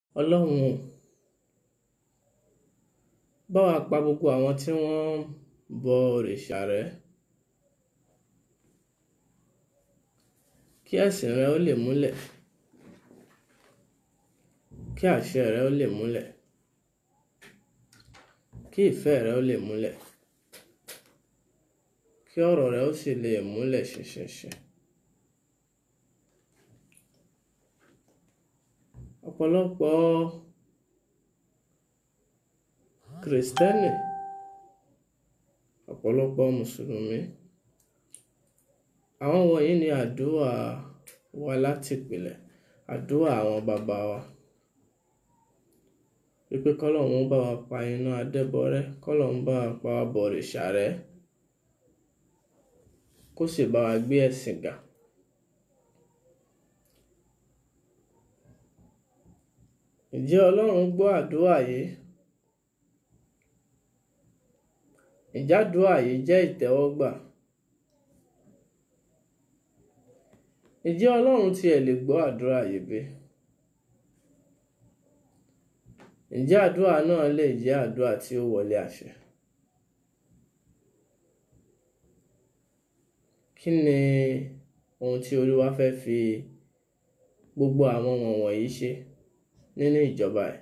ọlọ́run bá wa pa gbogbo àwọn tí wọ́n ń bọ òrìṣà rẹ́ kí ẹ̀sìn rẹ ó lè múlẹ̀ kí àṣẹ rẹ ó lè múlẹ̀ kí ìfẹ́ rẹ ó lè múlẹ̀ kí ọ̀rọ̀ rẹ ó sì lè múlẹ̀ ṣinṣinṣin. ọ̀pọ̀lọpọ̀ kìrìsìtẹ́nì ọ̀pọ̀lọpọ̀ mùsùlùmí àwọn wọ̀nyí ni àdúrà wa láti ìpìlẹ̀ àdúrà àwọn bàbá wa wípé kọ́lọ́hún bá wa pa iná adẹ́bọrẹ́ kọ́lọ́hún bá wa pa abọ̀rìṣà rẹ́ kó sì bá wa gbé ẹ̀sìn ga. ǹjẹ́ ọlọ́run gbọ́ àdúrà yìí ǹjẹ́ àdúrà yìí jẹ́ ìtẹ́wọ́gbà ǹjẹ́ ọlọ́run tiẹ̀ lè gbọ́ àdúrà yìí bí ǹjẹ́ àdúrà náà lè jẹ́ àdúrà tí ó wọlé àṣẹ kí ni ohun tí olúwa fẹ́ fi gbogbo àwọn wọ̀nyí ṣe nínú ìjọba ẹ̀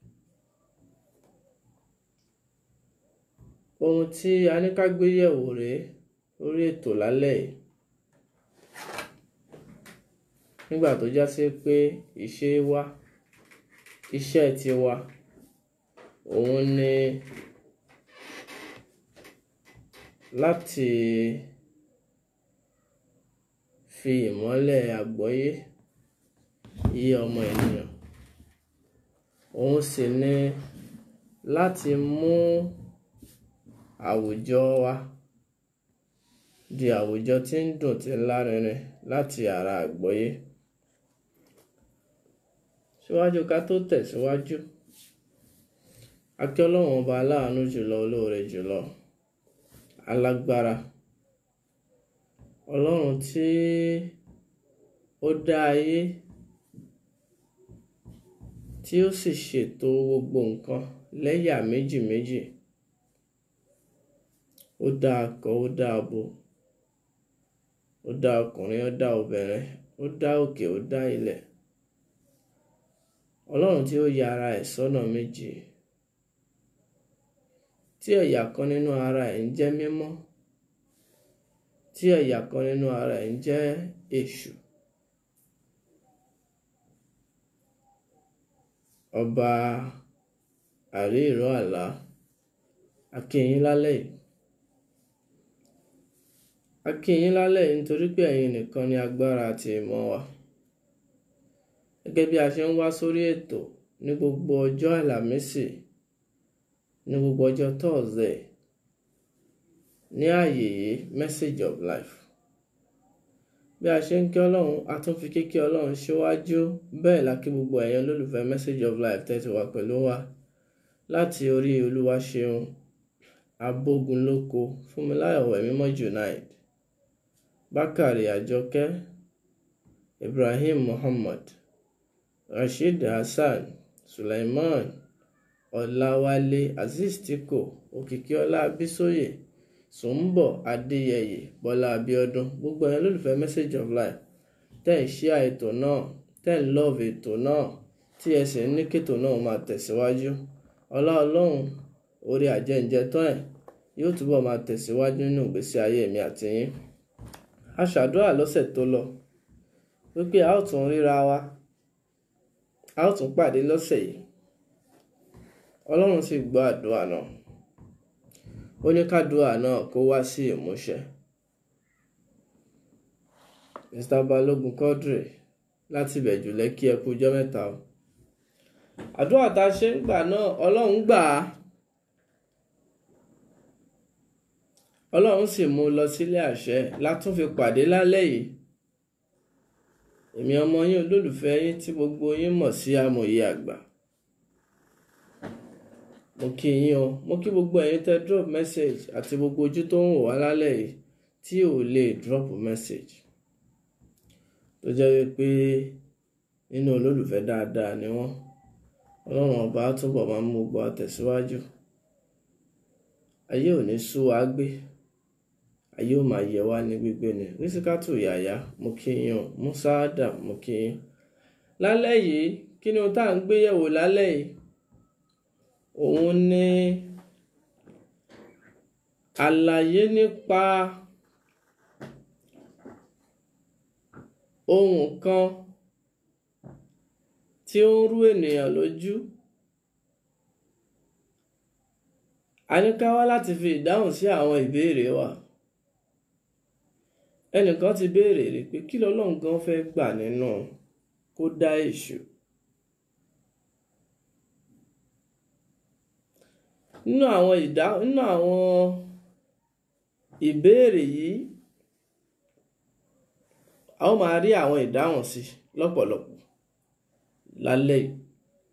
ohun tí a ní ká gbé yẹ̀wò rèé lórí ètò lálẹ́ yìí nígbà tó já sí pé ìṣe wa iṣẹ́ tiwa òun ni láti fi ìmọ́lẹ̀ àgbọ́yé yé ọmọ ènìyàn òun sì ni láti mú àwùjọ wa di àwùjọ tí ń dùn tí ń lárinrin láti ara àgbọ́yé síwájú ká tó tẹ̀síwájú a kí ọlọ́run ọba aláàánú jùlọ olóore jùlọ alágbára ọlọ́run tí ó dá ayé tí ó sì ṣètò gbogbo nǹkan lẹ́yà méjì méjì ó dá akọ ó dá abo ó dá ọkùnrin ó dá obìnrin ó dá òkè ó dá ilẹ̀ ọlọ́run tí ó ya ara ẹ̀ sọ́nà méjì tí ẹ̀yà kan nínú ara ẹ̀ ń jẹ́ mímọ́ tí ẹ̀yà kan nínú ara ẹ̀ ń jẹ́ èṣù ọba àrí ìró àlá a kí yín lálẹ́ yìí a kí yín lálẹ́ yìí nítorí pé ẹ̀yin nìkan ni agbára àti ìmọ̀ wa gẹ́gẹ́ bí a ṣe ń wá sórí ètò ní gbogbo ọjọ́ àlàmísì ní gbogbo ọjọ́ thursday ní ààyè yìí message of life bí a ṣe ń kí ọlọ́run a tún fi kíkí ọlọ́run síwájú bẹ́ẹ̀ la kí gbogbo ẹ̀yin olólùfẹ́ message of life tẹ́tí wà pẹ̀lú wa láti orí olúwa ṣeun abógunlóko fúnmiláyọ̀ ẹ̀mímọ́ junaid bákàrè àjọkẹ́ ibrahim muhammad rasheed hasan suleiman ọláwálé azeez tiko òkìkíọlá abisoye sùnbọ adéyẹyẹ bọlá abíọ́dún gbogbo ẹ̀yin olólùfẹ́ message of life tẹ́ ń ṣíà ètò náà tẹ́ ń love ètò náà tí ẹ sì ń ní kétò náà máa tẹ̀síwájú ọlá ọlọ́run orí àjẹǹjẹ tán ẹ̀ yóò túbọ̀ máa tẹ̀síwájú nínú ìgbésí ayé mi àti yín a ṣàdúrà lọ́sẹ̀ tó lọ wípé a ó tún ríra wa a ó tún pàdé lọ́sẹ̀ yìí ọlọ́run sì gbọ́ àdúrà náà ó ní kádùúrà náà kó wá sí ìmúṣẹ mr balógun quadri láti ìbẹ̀jú lẹ́kí ẹ kú ọjọ́ mẹ́ta o àdúrà tá a ṣe ń gbà náà ọlọ́run gbà á ọlọ́run sì mú un lọ sílé àṣẹ látún fi pàdé lálẹ́ yìí èmi ọmọ yín olólùfẹ́ yín tí gbogbo yín mọ̀ sí amòye àgbà mo kí yín o mo kí gbogbo ẹ̀yin tẹ́ drop message àti gbogbo ojú tó ń wò wá lálẹ́ yìí tí ò lè drop message tó jẹ́ wípé nínú olólùfẹ́ dáadáa ni wọ́n ọlọ́run ọba á túbọ̀ máa mú gbogbo àtẹ̀síwájú ayé ò ní sú wa gbé ayé ò máa yẹ wá ní gbígbé ni rísíkátù yàyà mo kí yín o musaada mo kí yín lálẹ́ yìí kí ni ohun tá à ń gbé yẹ̀wò lálẹ́ yìí òun ni àlàyé nípa ohun kan tí ó ń rú ènìyàn lójú a ní ká wá láti fi ìdáhùn sí àwọn ìbéèrè wa ẹnìkan ti béèrè rí pé kí lọ́lọ́run gan fẹ́ gbà nínú kó dá èṣù nínú àwọn ìdá nínú àwọn ìbéèrè yìí a ó máa rí àwọn ìdáhùn sí lọ́pọ̀lọpọ̀ lálẹ́ yìí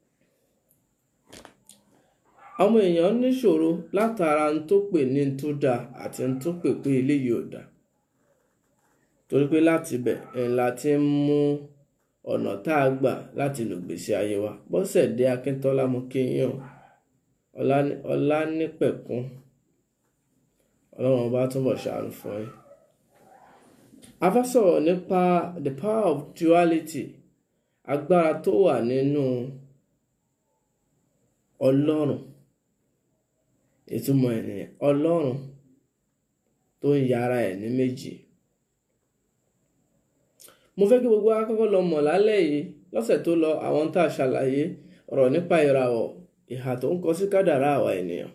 àwọn èèyàn níṣòro látara ń tó pè ní ń tó dáa àti ń tó pè pé eléyìí ò dáa torí pé láti bẹ̀ ńlá ti ń mú ọ̀nà tá a gbà láti lò gbèsè ayé wa Bọ́sẹ̀dé Akíntọ́lá mú kéèyàn Ọlánípẹ̀kún ọlọ́run ọba túnbọ̀ ṣàánú fún yín a fẹ́ sọ̀rọ̀ nípa the power of duality agbára tó wà nínú ọlọ́run ìtumọ̀ ènìyàn ọlọ́run tó ń yára ẹ̀ ní méjì mo fẹ́ kí gbogbo akọ́kọ́ lọ mọ̀ lálẹ́ yìí lọ́sẹ̀ tó lọ àwọn tá a ṣàlàyé ọ̀rọ̀ nípa ìràwọ̀ ìhà tó ń kọ sí kádàrá àwa ènìyàn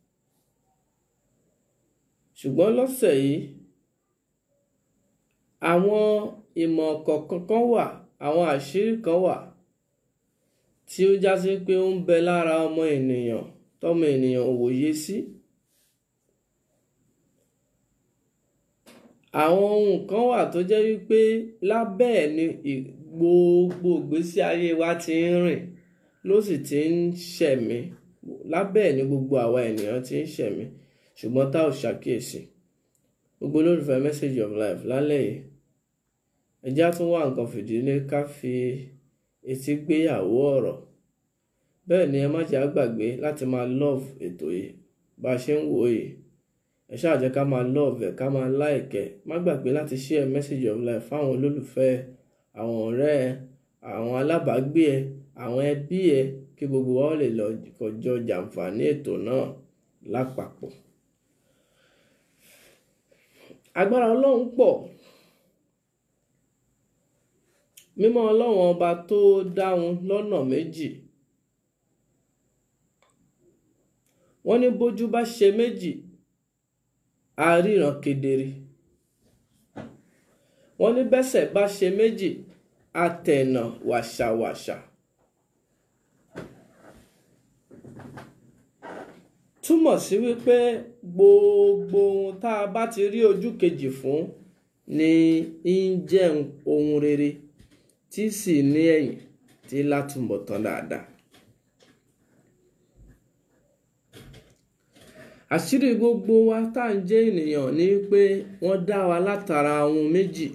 ṣùgbọ́n lọ́sẹ̀ yìí àwọn ìmọ̀ kọ̀ọ̀kan kan wà àwọn àṣírí kan wà tí ó já sí pé ó ń bẹ lára ọmọ ènìyàn tọmọ ènìyàn ò wòye sí àwọn ohun kan wà tó jẹ́ wípé lábẹ́ ẹ̀ ni gbogbo ìgbésí ayé wa ti ń rìn ló sì ti ń ṣẹ̀mí lábẹ́ ẹ̀ ni gbogbo àwa ènìyàn ti ń ṣẹ̀mí ṣùgbọ́n tá ò ṣàkíyèsí gbogbo olólùfẹ́ message of life lálẹ́ yìí ẹjẹ́ á tún wá nǹkan fìdílé ká fi etí gbéyàwó ọ̀rọ̀ bẹ́ẹ̀ ni ẹ má jẹ́ àgbàgbé láti máa love ètò yìí bá a ṣe ń wò yìí ẹ ṣáà jẹ́ ká máa love ẹ̀ ká máa like ẹ̀ má gbàgbé láti share message of life fáwọn olólùfẹ́ àwọn ọ̀rẹ́ ẹ àwọn alábàágbé ẹ àwọn ẹbí ẹ kí gbogbo wa lè lọ kọjọ jàǹfààní ètò náà lápapọ̀ agbára ọlọ́run pọ̀ mímọ́ ọlọ́run ọba tó dáhùn lọ́nà méjì wọ́n ní bójú bá ṣe méjì a ríran kedere wọ́n ní bẹ́sẹ̀ bá ṣe méjì a tẹ̀nà wàṣàwàṣà túmọ̀ sí wípé gbogbo ohun tá a bá ti rí ojú kejì fún ni ń jẹ́ ohun rere tí sì ní ẹ̀yìn tí látúbọ̀ tán dáadáa. àṣírí gbogbo wa tá à ń jẹ́ ènìyàn ni pé wọ́n dá wa látara ohun méjì.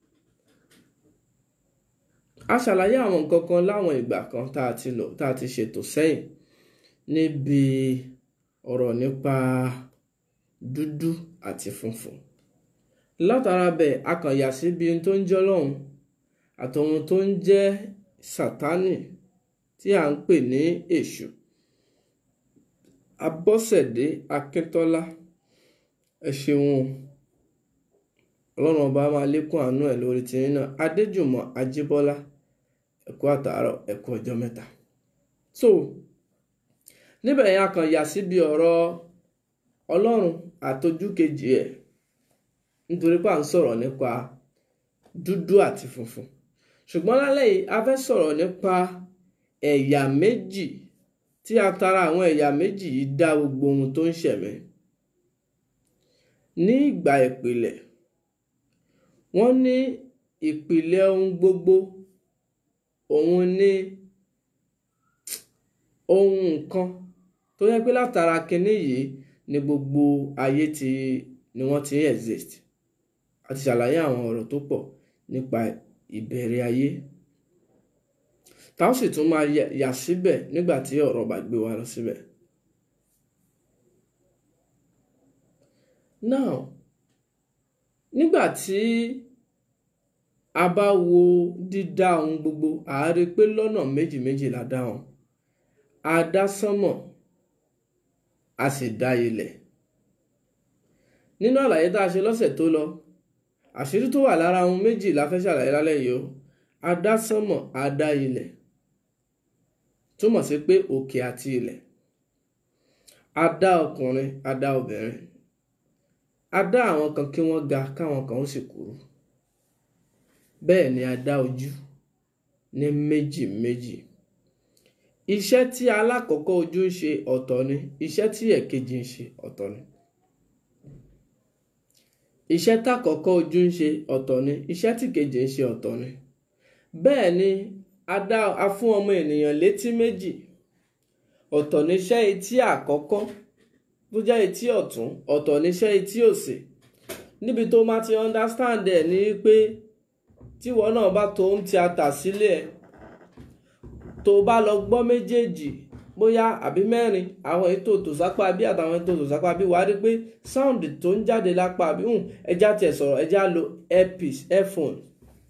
a ṣàlàyé àwọn nǹkan kan láwọn ìgbà kan tá a ti lò tá a ti ṣètò sẹ́yìn níbi ọ̀rọ̀ nípa dúdú àti funfun. látara bẹ́ẹ̀ a kàn yà síbi ohun tó ń jẹ́ Ọlọ́run àtọ̀hun tó ń jẹ́ Sátánì tí à ń pè ní èṣù. Abọ́sẹ̀dé Akíntọ́lá ẹ ṣeun ọlọ́run ọba máa lékún àánú ẹ̀ lórí tiyín náà Adéjùmọ̀ Ajíbọ́lá ẹ kú àtàárọ̀ ẹ kú ọjọ́ mẹ́ta. so níbẹ̀ yẹn a kàn yà síbi ọ̀rọ̀ ọlọ́run àtọjú kejì ẹ̀ nítorí pé à ń sọ̀rọ̀ nípa dúdú àti funfun ṣùgbọ́n lálẹ́ yìí a fẹ́ sọ̀rọ̀ nípa ẹ̀yà méjì tí a tara àwọn ẹ̀yà méjì yìí dá gbogbo ohun tó ń ṣẹ̀mí ní ìgbà ìpìlẹ̀ wọ́n ní ìpìlẹ̀ ohun gbogbo òun ní ohun nǹkan tó yẹ pé látara kinní yìí ni gbogbo ayé ti ni wọ́n ti ń exist a ti ṣàlàyé àwọn ọ̀rọ̀ tó pọ̀ nípa ìbẹ̀rẹ̀ ayé tá ó sì tún máa yà síbẹ̀ nígbà tí ọ̀rọ̀ bá gbé wa lọ síbẹ̀. now nígbà tí a bá wo dídá ohun gbogbo a rí pé lọ́nà méjì méjì la dá wọn a dá sánmọ̀ a sì dá ilẹ̀ nínú àlàyé tá a ṣe lọ́sẹ̀ tó lọ àṣírí tó wà lára ohun méjì la fẹ́ ṣàlàyé lálẹ́ yìí o a dá sánmọ̀ a dá ilẹ̀ túmọ̀ sí pé òkè àti ilẹ̀ a dá ọkùnrin a dá obìnrin a dá àwọn kan kí wọ́n ga káwọn kan ó sì kúrú bẹ́ẹ̀ ni a dá ojú ní méjì méjì iṣẹ́ tí alákọ̀ọ́kọ́ ojú ń ṣe ọ̀tọ̀ ni iṣẹ́ tí ẹ̀kejì ń ṣe ọ̀tọ̀ ni iṣẹ́ tákọ̀ọ́kọ́ ojú ń ṣe ọ̀tọ̀ ni iṣẹ́ tí kejì ń ṣe ọ̀tọ̀ ni bẹ́ẹ̀ ni a dá a fún ọmọ ènìyàn létí méjì ọ̀tọ̀ níṣẹ́ etí àkọ́kọ́ tó jẹ́ etí ọ̀tún ọ̀tọ̀ níṣẹ́ etí òsì níbi tó máa ti understand ẹ̀ ní pé tíwọ náà bá tó ń tíátà sílẹ̀ tó bá lọ gbọ́ méjèèjì bóyá àbí mẹ́rin àwọn ètò tòsápá bí àtàwọn ètò tòsápá bí wàá rí pé sound tó ń jáde lápá bí ẹja tiẹ̀ sọ̀rọ̀ ẹja lo earpiece earphone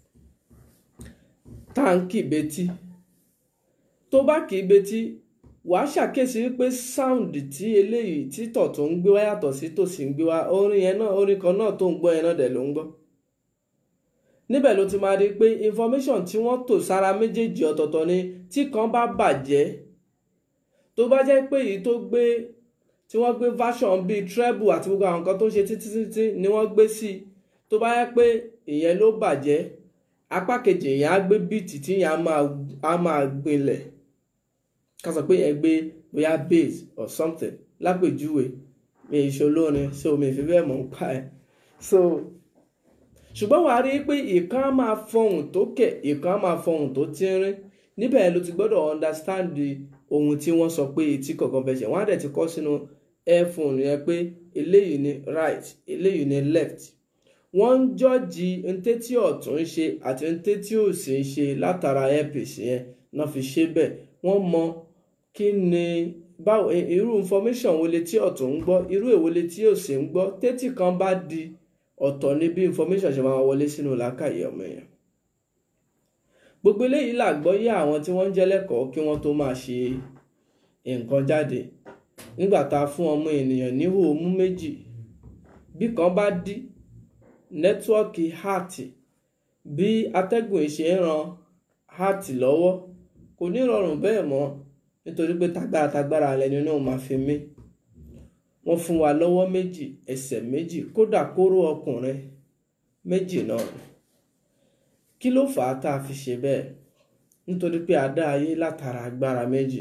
táǹkì betí tó bá kì í betí wàá ṣàkíyèsí wípé sound tí eléyìí títọ̀ tó ń gbé wá yàtọ̀ sí tòsí ń gbé wá orin yẹn náà orin kan náà tó ń gbọ́ yẹn náà dẹ̀ ló ń gbọ́ níbẹ̀ ló ti máa rí i pé information tí wọ́n tò sára méjèèjì ọ̀tọ̀ọ̀tọ̀ ni tí kan bá bàjẹ́ tó bá jẹ́ pé èyí tó gbé tí wọ́n gbé version bíi treble àti gbogbo àwọn nǹkan tó ń ṣe títí títí ni wọ́n gbé sí i tó bá yẹ pé ìyẹn ló bàjẹ́ apá kejì yẹn á gbé bíìtì tí yẹn á máa gbinlẹ̀ ká sọ pé yẹn gbé bóyá bass or something lápèjúwe mi ìṣolórin so mi ìfi bẹ́ẹ̀ mọ̀ ń pa ẹ̀ so ṣùgbọ́n wàá rí i pé ìkan á máa fọhùn tó kẹ̀ ìkan á máa fọhùn tó tínrín níbẹ̀ ló ti gbọ́dọ̀ understand ohun tí wọ́n sọ pé etí kọ̀ọ̀kan fẹ́ ṣe wọ́n á dẹ̀ ti kọ́ sínú earphone yẹn pé eléyìí ni right eléyìí ni left wọ́n ń jọ́ọ̀jì ntétí ọ̀tún ṣe àti ntétí òsì ṣe látara earpiece yẹn náà fi ṣe bẹ́ẹ̀ wọ́n mọ kí ni báwo irú information wo létí ọ̀tún ń gbọ́ irú èwo létí òsì ń gbọ́ tétí kan bá di ọ̀tọ̀ ní bí information ṣe máa wọlé sínú làákàyè ọmọ èèyàn gbogbo eléyìí làgbọ́yé àwọn tí wọ́n ń jẹ́ lẹ́kọ̀ọ́ kí wọ́n tó máa ṣe nǹkan jáde nígbà tá a fún ọmọ ènìyàn níhò mú méjì bí kan bá dí nẹ́tíwọ́ọ̀kì háàtì bí atẹ́gùn ìṣe ń ran háàtì lọ́wọ́ kò ní rọrùn bẹ́ẹ̀ mọ́ nítorí pé tagbára tagbára lẹni náà máa fi mí wọ́n fún wa lọ́wọ́ méjì ẹsẹ̀ méjì kódà kóró ọkùnrin méjì náà kí ló fà á tá a fi ṣe bẹ́ẹ̀ nítorí pé a dá ayé látara agbára méjì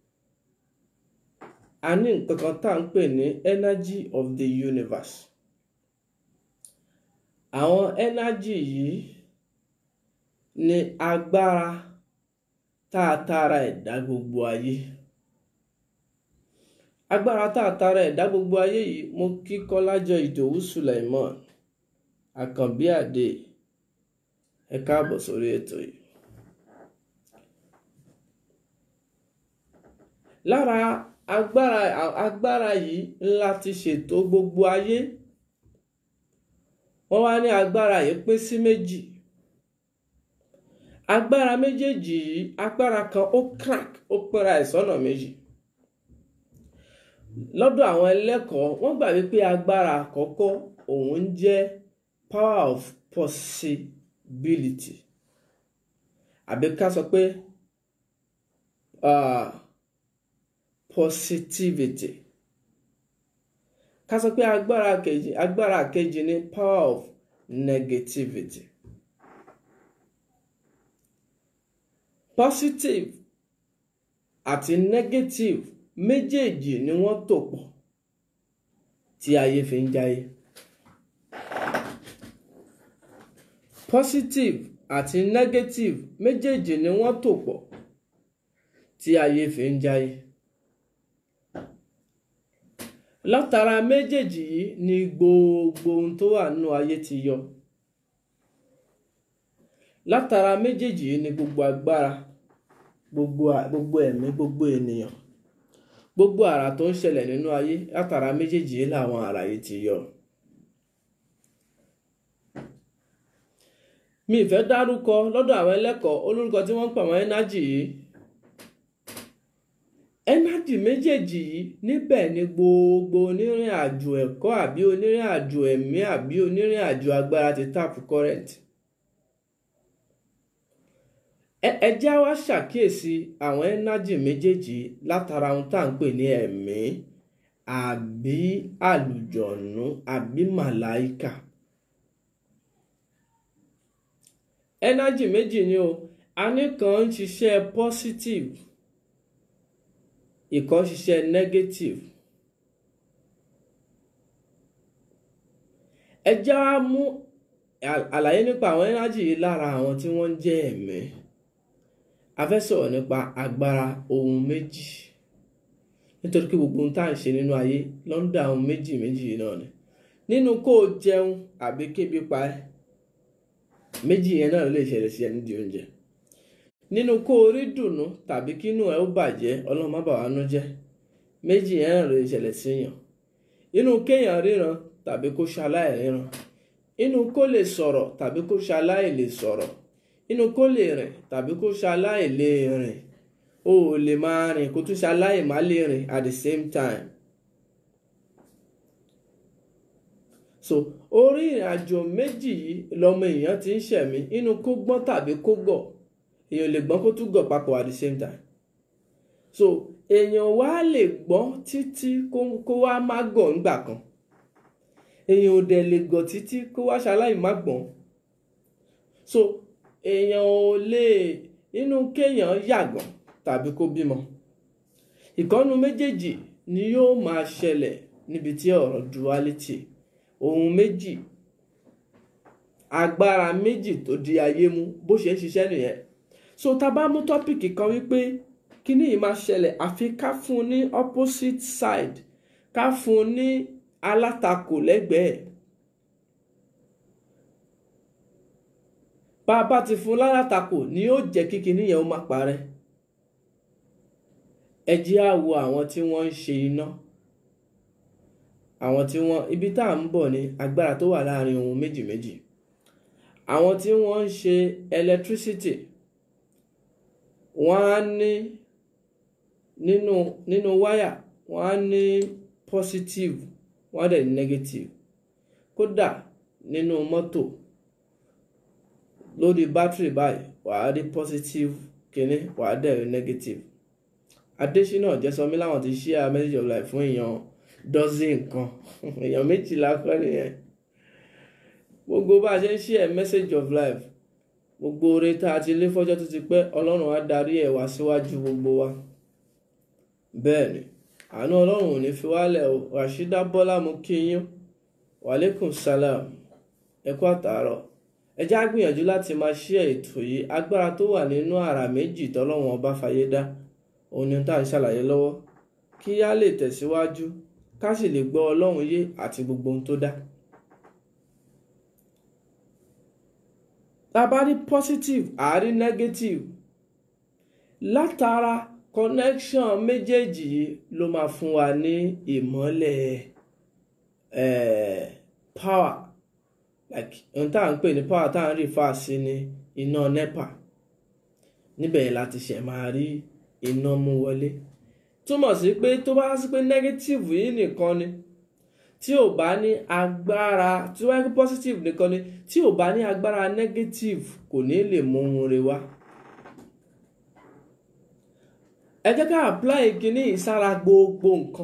a ní nǹkan kan tá à ń pè ní energy of the universe àwọn energy yìí ni agbára tá a tara ẹ̀dá gbogbo ayé agbára tá a tara ẹ̀dá gbogbo ayé yìí mo kí Kọ́lájọ Ìdòwú Suleiman Àkànbí Àdé ẹ káàbọ̀ sórí ètò yìí. lára agbára agbára yìí ńlá ti ṣètò gbogbo ayé wọ́n wá ní agbára yìí pín sí méjì agbára méjèèjì yìí agbára kan ó crack ó pínra ẹ̀ sọ́nà méjì lọ́dọ̀ àwọn ẹlẹ́kọ̀ọ́ wọ́n gbà wípé agbára àkọ́kọ́ òun jẹ́ power of possibility àbí ká sọ pé uh, positivity ká sọ pé agbára kejì agbára kejì ni power of negativity positive àti negative méjèèjì ni wọ́n tò pọ̀ tí ayé fi ń jáyé positive àti negative méjèèjì ni wọ́n tò pọ̀ tí ayé fi ń jáyé látara méjèèjì yìí ni gbogbo ohun tó wà nínú ayé ti yọ látara méjèèjì yìí ni gbogbo agbára gbogbo gbogbo ẹ̀mí gbogbo ènìyàn gbogbo àrà tó ń ṣẹlẹ̀ nínú ayé látara méjèèjì yìí làwọn àrà yìí ti yọ. mi ì fẹ́ dárúkọ lọ́dọ̀ àwọn ẹlẹ́kọ̀ọ́ olórúkọ tí wọ́n ń pè wọ́n ẹ́nájì yìí ẹ́nájì méjèèjì yìí níbẹ̀ ni gbogbo onírìn àjò ẹ̀kọ́ àbí onírìn àjò ẹ̀mí àbí onírìn àjò agbára ti tap current ẹ jẹ́ wá ṣàkíyèsí àwọn ẹ́nájì méjèèjì látara ohun tá à ń pè ní ẹ̀mí àbí àlùjọ̀nù àbí màláìkà ẹ́nájì méjì ni o a ní kan ń ṣiṣẹ́ positive ìkan ṣiṣẹ́ negative ẹ já mú àlàyé nípa àwọn ẹ́nájì yìí lára àwọn tí wọ́n ń jẹ́ ẹ̀mí a fẹ́ sọ̀rọ̀ nípa agbára ohun méjì nítorí pé gbogbo ohun tá à ń ṣe nínú ayé lọ́ńdà ohun méjì méjì náà ni nínú kó o jẹun àbí kébi pa ẹ́ méjì yẹn náà lè ṣẹlẹ̀ sí ẹni di oúnjẹ nínú kó o rí dùnú tàbí kínú ẹ ó bàjẹ́ ọlọ́run má bà wá nú jẹ́ méjì yẹn náà lè ṣẹlẹ̀ síyàn inú kéèyàn ríran tàbí kó ṣaláì ríran inú kó lè sọ̀rọ̀ tàbí kó ṣaláì lè sọ̀rọ̀ inú kó lè rìn tàbí kó ṣaláì lè rìn o ò lè máa rìn kó tún ṣaláì má lè rìn at the same time so orí ìrìnàjò méjì yìí lọmọ èèyàn ti ń ṣẹ̀mí inú kó gbọ́n tàbí kó gọ̀ èèyàn lè gbọ́n kó tún gọ̀ papọ̀ at the same time so èèyàn wá lè gbọ́n títí kó wá má gọ̀ ńgbà kan èèyàn ò dẹ̀ lè gọ̀ títí kó wá ṣaláì má gbọ́n so èèyàn ò lè inú kéèyàn yàgàn tàbí kó bímọ ìkọ́nu méjèèjì ni yóò máa ṣẹlẹ̀ níbi tí ọ̀rọ̀ duality ohun méjì agbára méjì tó di ayé mú bó ṣe ń ṣiṣẹ́ nìyẹn so tá a bá mú tọ́pìkì kan wípé kíní yìí máa ṣẹlẹ̀ àfi ká fún un ní opposite side ká fún un ní alátakò lẹ́gbẹ̀ẹ́ bá a bá ti fún un lálátakò ni yóò jẹ́ kí kíní yẹn ó máa parẹ́ ẹ jẹ́ á wo àwọn tí wọ́n ń ṣe iná àwọn tí wọ́n ibi tá à ń bọ̀ ní agbára tó wà láàrin ohun méjì méjì àwọn tí wọ́n ń ṣe electricity wọ́n á ní nínú nínú wáyà wọ́n á ní positive wọ́n á dẹ̀ ní negative kódà nínú mọ́tò lórí bátìrì báyìí wàá rí positive kínní wàá dẹ̀ rí negative Adésínà Jẹ́sọmí láwọn ti share message of life fún èèyàn dọ́sìn nǹkan èèyàn méjìlá kọ́ nìyẹn gbogbo bá a ṣe ń share message of life gbogbo oore tá a ti lé fọ́jọ́ tó ti pẹ́ ọlọ́run á darí ẹ̀ wá síwájú gbogbo wa bẹ́ẹ̀ ni àánú ọlọ́run ò ní fi wálẹ̀ o Rashida Bọ́lá mo kí yín wàlékùn salam ẹ kú àtàárọ̀ ẹ já gbìyànjú láti máa share ètò yìí agbára tó wà nínú àrà méjì tọ́lọ́run ọba fàyè dá òun ni tá à ń ṣàlàyé lọ́wọ́ kí á lè tẹ̀síwájú ká sì lè gbọ́ ọlọ́run yé àti gbogbo ohun tó dá. tá a bá rí positive a rí negative látara connection méjèèjì yìí ló máa fún wa ní ìmọ́lẹ̀ eh, power like ohun tá à ń pè ní power tá à ń rí fa sí ní iná nepa níbẹ̀ yẹn láti ṣẹ̀ máa rí iná mú wọlé túmọ̀ sí pé tó bá sí pé negative yìí nìkan ni tí ò bá ní agbára tí wáyé positive nìkan ni tí ò bá ní agbára negative kò ní lè mú ohun rẹ̀ wá. ẹ jẹ́ ká apply kíní ìsára gbogbo nǹkan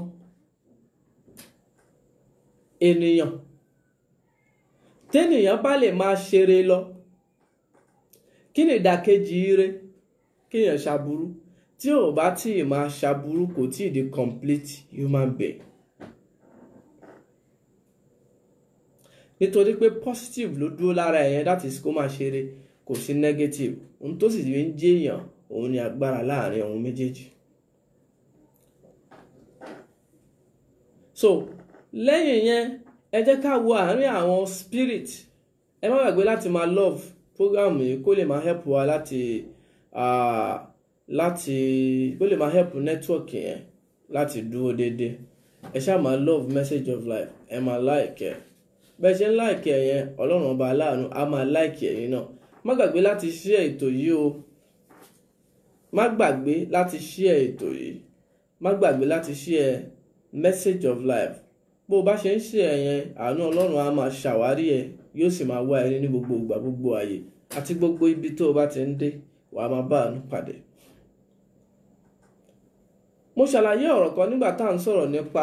ènìyàn tẹ́nìyàn bá lè máa ṣeré lọ kí ni ìdàkejì ire kéèyàn ṣàbúrú tí ò bá tí ì máa ṣàbúrú kò tí ì di complete human being. nítorí pé positive ló dúró lára ẹ̀yẹn that is kó máa ṣeré kò sí negative ohun tó sì fi ń jẹ́ èèyàn òun ni agbára láàrin ohun méjèèjì. so lẹ́yìn yẹn ẹ jẹ́ ká wo àárín àwọn spirit ẹ má gbàgbé láti máa love program yìí kó lè máa help wa láti láti kó lè máa help network yẹn láti dúró déédéé ẹ ṣáà máa love message of life ẹ máa like ẹ bẹ́ẹ̀ ṣe ń like ẹ yẹn ọlọ́run ọba aláàánú á máa like ẹ̀yin náà má gbàgbé láti share ètò yìí o má gbàgbé láti share ètò yìí má gbàgbé láti share message of life bó o bá ṣe ń share yẹn àánú ọlọ́run á máa ṣàwárí ẹ yóò sì máa wá ẹ ní gbogbo ìgbà gbogbo ààyè àti gbogbo ibi tó o bá ti ń dé wàá máa bá àánú pàdé mo ṣàlàyé ọ̀rọ̀ kan nígbà tá à ń sọ̀rọ̀ nípa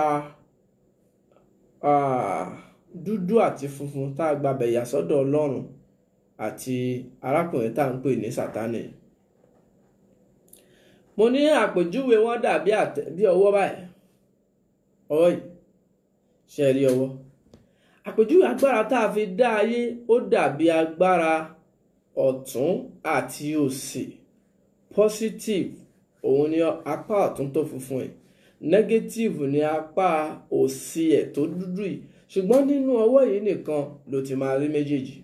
dúdú àti funfun tá a gbàbẹ̀ yà sọ́dọ̀ ọlọ́run àti arákùnrin tá à ń pè ní sátánì mo ní àpèjúwe wọn dàbí bí ọwọ́ báyìí ọwọ́ yìí ṣe rí ọwọ́ àpèjúwe agbára tá a fi dá ayé ó dàbí agbára ọ̀tún àti òsì positive òun ni apá ọ̀tún tó funfun ẹ̀ negative ni apá òsì ẹ̀ tó dúdú yìí ṣùgbọ́n nínú ọwọ́ yìí nìkan ló ti máa rí méjèèjì.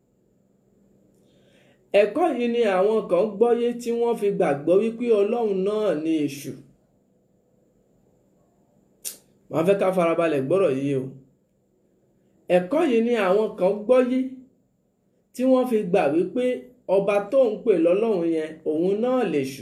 ẹ̀kọ́ yìí ni àwọn kan gbọ́yé tí wọ́n fi gbàgbọ́ wípé ọlọ́run náà ni èṣù. màá fẹ́ ká farabalẹ̀ gbọ́rọ̀ yìí o. ẹ̀kọ́ yìí ni àwọn kan gbọ́yé tí wọ́n fi gbà wípé ọba tó ń pè lọ́lọ́run yẹn òun náà lèṣù.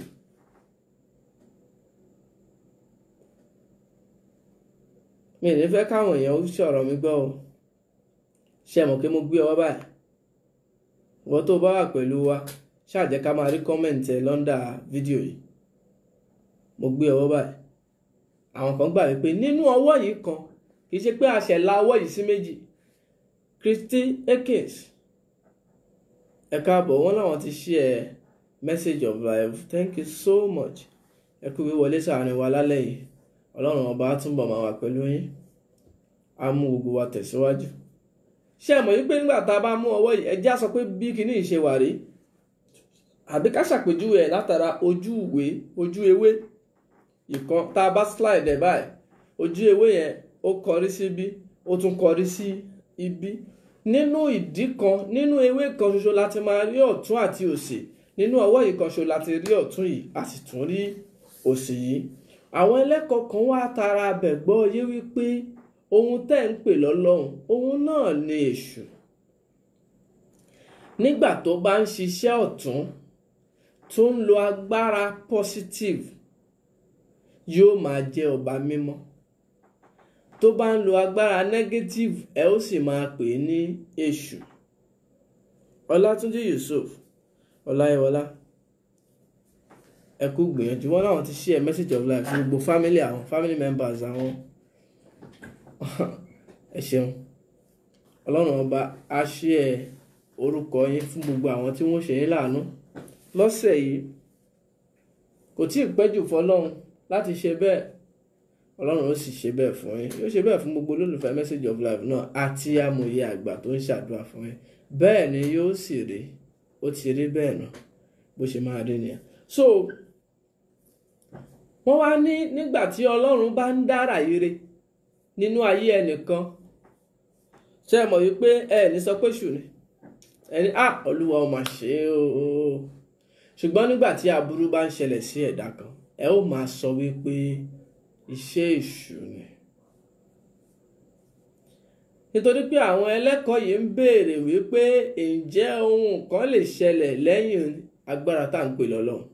mi ò ní fẹ́ káwọn èèyàn ó sọ̀rọ̀ mi gbọ́ o ṣe mọ̀ pé mo gbé ọwọ́ báyìí wọ́n tó bá wà pẹ̀lú wa ṣáà jẹ́ ká máa rí kọ́mẹ̀ǹtì ẹ̀ lọ́ndà fídíò yìí mo gbé ọwọ́ báyìí àwọn kan gbà wípé nínú ọwọ́ yìí kan kì í ṣe pé a ṣẹ̀ la ọwọ́ yìí sí méjì Christy Akins ẹ káàbọ̀ wọ́n láwọn ti share message of life thank you so much ẹ kú wíwọlé sàárín wa lálẹ́ yìí ọlọ́run ọba á túnbọ̀ máa wà pẹ̀lú yín á mú gbogbo wa tẹ̀síwájú ṣé ẹ mọ̀ wípé nígbà tá a bá mú ọwọ́ yìí ẹ já sọ pé bí kinní yìí ṣe wà rí àbí ká ṣàpèjúwe ẹ̀ látara ojú ìwé ojú ewé ìkan tá a bá slide ẹ̀ báyìí ojú ewé yẹn ó kọrí síbí ó tún kọrí sí ibi nínú ìdí kan nínú ewé kan ṣoṣo láti máa rí ọ̀tún àti òsì nínú ọwọ́ yìí kan ṣoṣo láti rí ọ̀tún yìí a sì tún rí òsì yìí àwọn ẹlẹ́kọ̀ọ́ kan wá tara abẹ̀ gbọ́ yé wípé ohun tẹ́ ń pè lọ́lọ́run ohun náà ni èṣù nígbà tó bá ń ṣiṣẹ́ ọ̀tún tó ń lo agbára positive yóò máa jẹ́ ọba mímọ́ tó bá ń lo agbára negative ẹ ó sì máa pè é ní èṣù ọlátúnjí yusuf ọláyíwọlá ẹ kú gbìyànjú wọn láwọn ti share message of life fún gbogbo family àwọn family members àwọn ẹ ṣeun ọlọ́run ọba á share orúkọ yín fún gbogbo àwọn tí wọ́n ṣe yín láàánú lọ́sẹ̀ yìí kò tí ì pẹ́jù fọlọ́run láti ṣe bẹ́ẹ̀ ọlọ́run ó sì ṣe bẹ́ẹ̀ fún yín yóò ṣe bẹ́ẹ̀ fún gbogbo olólùfẹ́ message of life náà àti amòye àgbà tó ń ṣàdúrà fún yín bẹ́ẹ̀ ni yóò sì rí ó ti rí bẹ́ẹ̀ náà bó ṣe máa rí nìyẹn so wọ́n wá ní nígbà tí ọlọ́run bá ń dára ire nínú ayé ẹnìkan ṣe mọ̀ wípé ẹ ní sọ pé ṣù ni ẹni à olúwa ó máa ṣe é o ṣùgbọ́n nígbà tí aburú bá ń ṣẹlẹ̀ sí ẹ̀dá kan ẹ ó máa sọ wípé iṣẹ́ èṣù ni nítorí pé àwọn ẹlẹ́kọ̀ọ́ yìí ń béèrè wípé ǹjẹ́ ohun kan lè ṣẹlẹ̀ lẹ́yìn agbára tá à ń pè lọ́lọ́run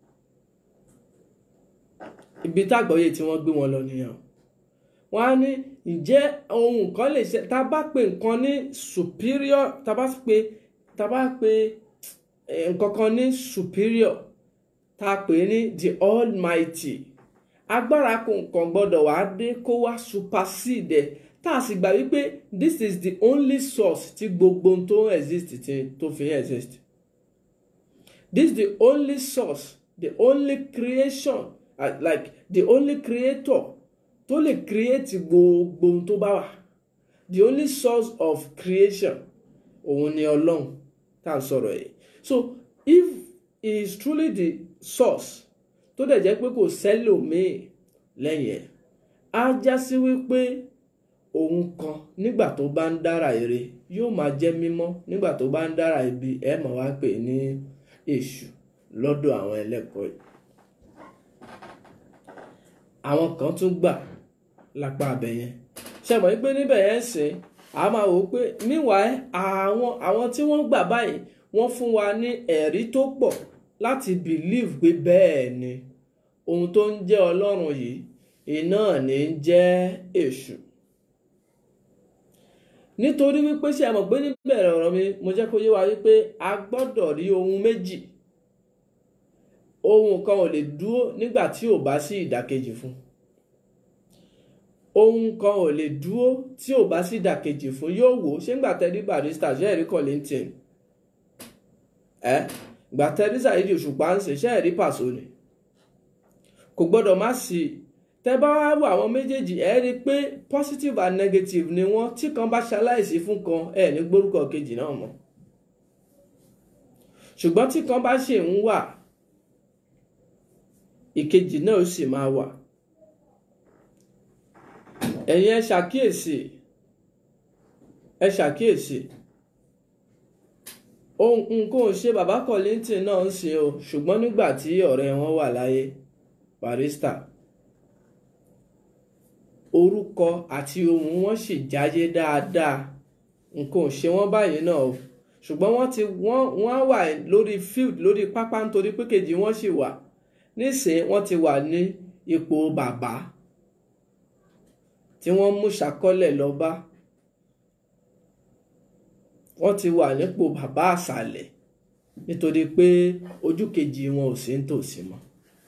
ibi tágbọ́yé tí wọ́n gbé wọn lọ nìyẹn wọ́n á ní ǹjẹ́ ohun kan lè ṣe tá a bá pe nǹkan ní superior tá a bá pe tá a bá pe nǹkan kan ní superior tá a pè ní the almighty agbára kan gbọ́dọ̀ wá dé kó wá supersede tá a sì gbà wípé this is the only source tí gbogbo tó exist tí tó fi exist this is the only source the only creation uh, like the only creator tó lè create gbogbo tó bá wà the only source of creation òun ni ọlọ́run tá à ń sọ̀rọ̀ yìí so if he is truly the source tó dẹ̀ jẹ́ pé kò sẹ́lòmíì lẹ́yìn ẹ̀ á já sí wípé òun kan nígbà tó bá ń dára ire yóò máa jẹ́ mímọ́ nígbà tó bá ń dára ibi ẹ̀ máa wá pè ní èṣù lọ́dọ̀ àwọn ẹlẹ́kọ̀ọ́ yìí àwọn kan tún gbà lápá abẹ yẹn ṣe mọ̀ pé níbẹ̀ yẹn sìn a máa wò ó pé meanwhile àwọn àwọn tí wọ́n gbà báyìí wọ́n fún wa ní ẹ̀rí tó pọ̀ láti believe pé bẹ́ẹ̀ ni ohun tó ń jẹ́ ọlọ́run yìí iná ní ń jẹ́ èṣù nítorí wípé ṣe mọ̀ pé níbẹ̀rẹ̀ ọ̀rọ̀ mi mo jẹ́ kó yé wa wípé a gbọ́dọ̀ rí ohun méjì ohun kan ò lè dúró nígbà tí ò bá sí ìdàkejì fún ohun kan ò lè dúró tí ò bá sí ìdàkejì fún yóò wò ṣé ń gbà tẹ́lí barista ṣe ẹ̀rí Kollington ẹ gbà tẹ́lí Saheed Òṣùpá ń ṣe ṣe ẹ̀rí Paso ni kò gbọ́dọ̀ má sí i tẹ́ bá wá wo àwọn méjèèjì ẹ rí i pé positive and negative ni wọ́n tí kan bá ṣaláìsí fún kan ẹ ní gbórúkọ kejì náà mọ́ ṣùgbọ́n tí kan bá ṣe ń wà ìkejì náà ó sì máa wà ẹ̀yin ẹ ṣàkíyèsí ẹ ṣàkíyèsí ohun nǹkan ò ṣe bàbá Kollington náà ń ṣe o ṣùgbọ́n nígbà tí ọ̀rẹ́ wọn wà láyé barista orúkọ àti ohun wọn sì jáyé dáadáa nǹkan ò ṣe wọ́n báyìí náà o ṣùgbọ́n wọ́n ti wọ́n wọ́n wà lórí field lórí pápá nítorí pé kejì wọ́n sì wà nísìnyí wọ́n ti wà ní ipò bàbá tí wọ́n mú ṣàkọlẹ̀ lọ bá wọ́n ti wà nípò bàbá àṣàlẹ̀ nítorí pé ojú kejì wọn ò sí nítòsí mọ́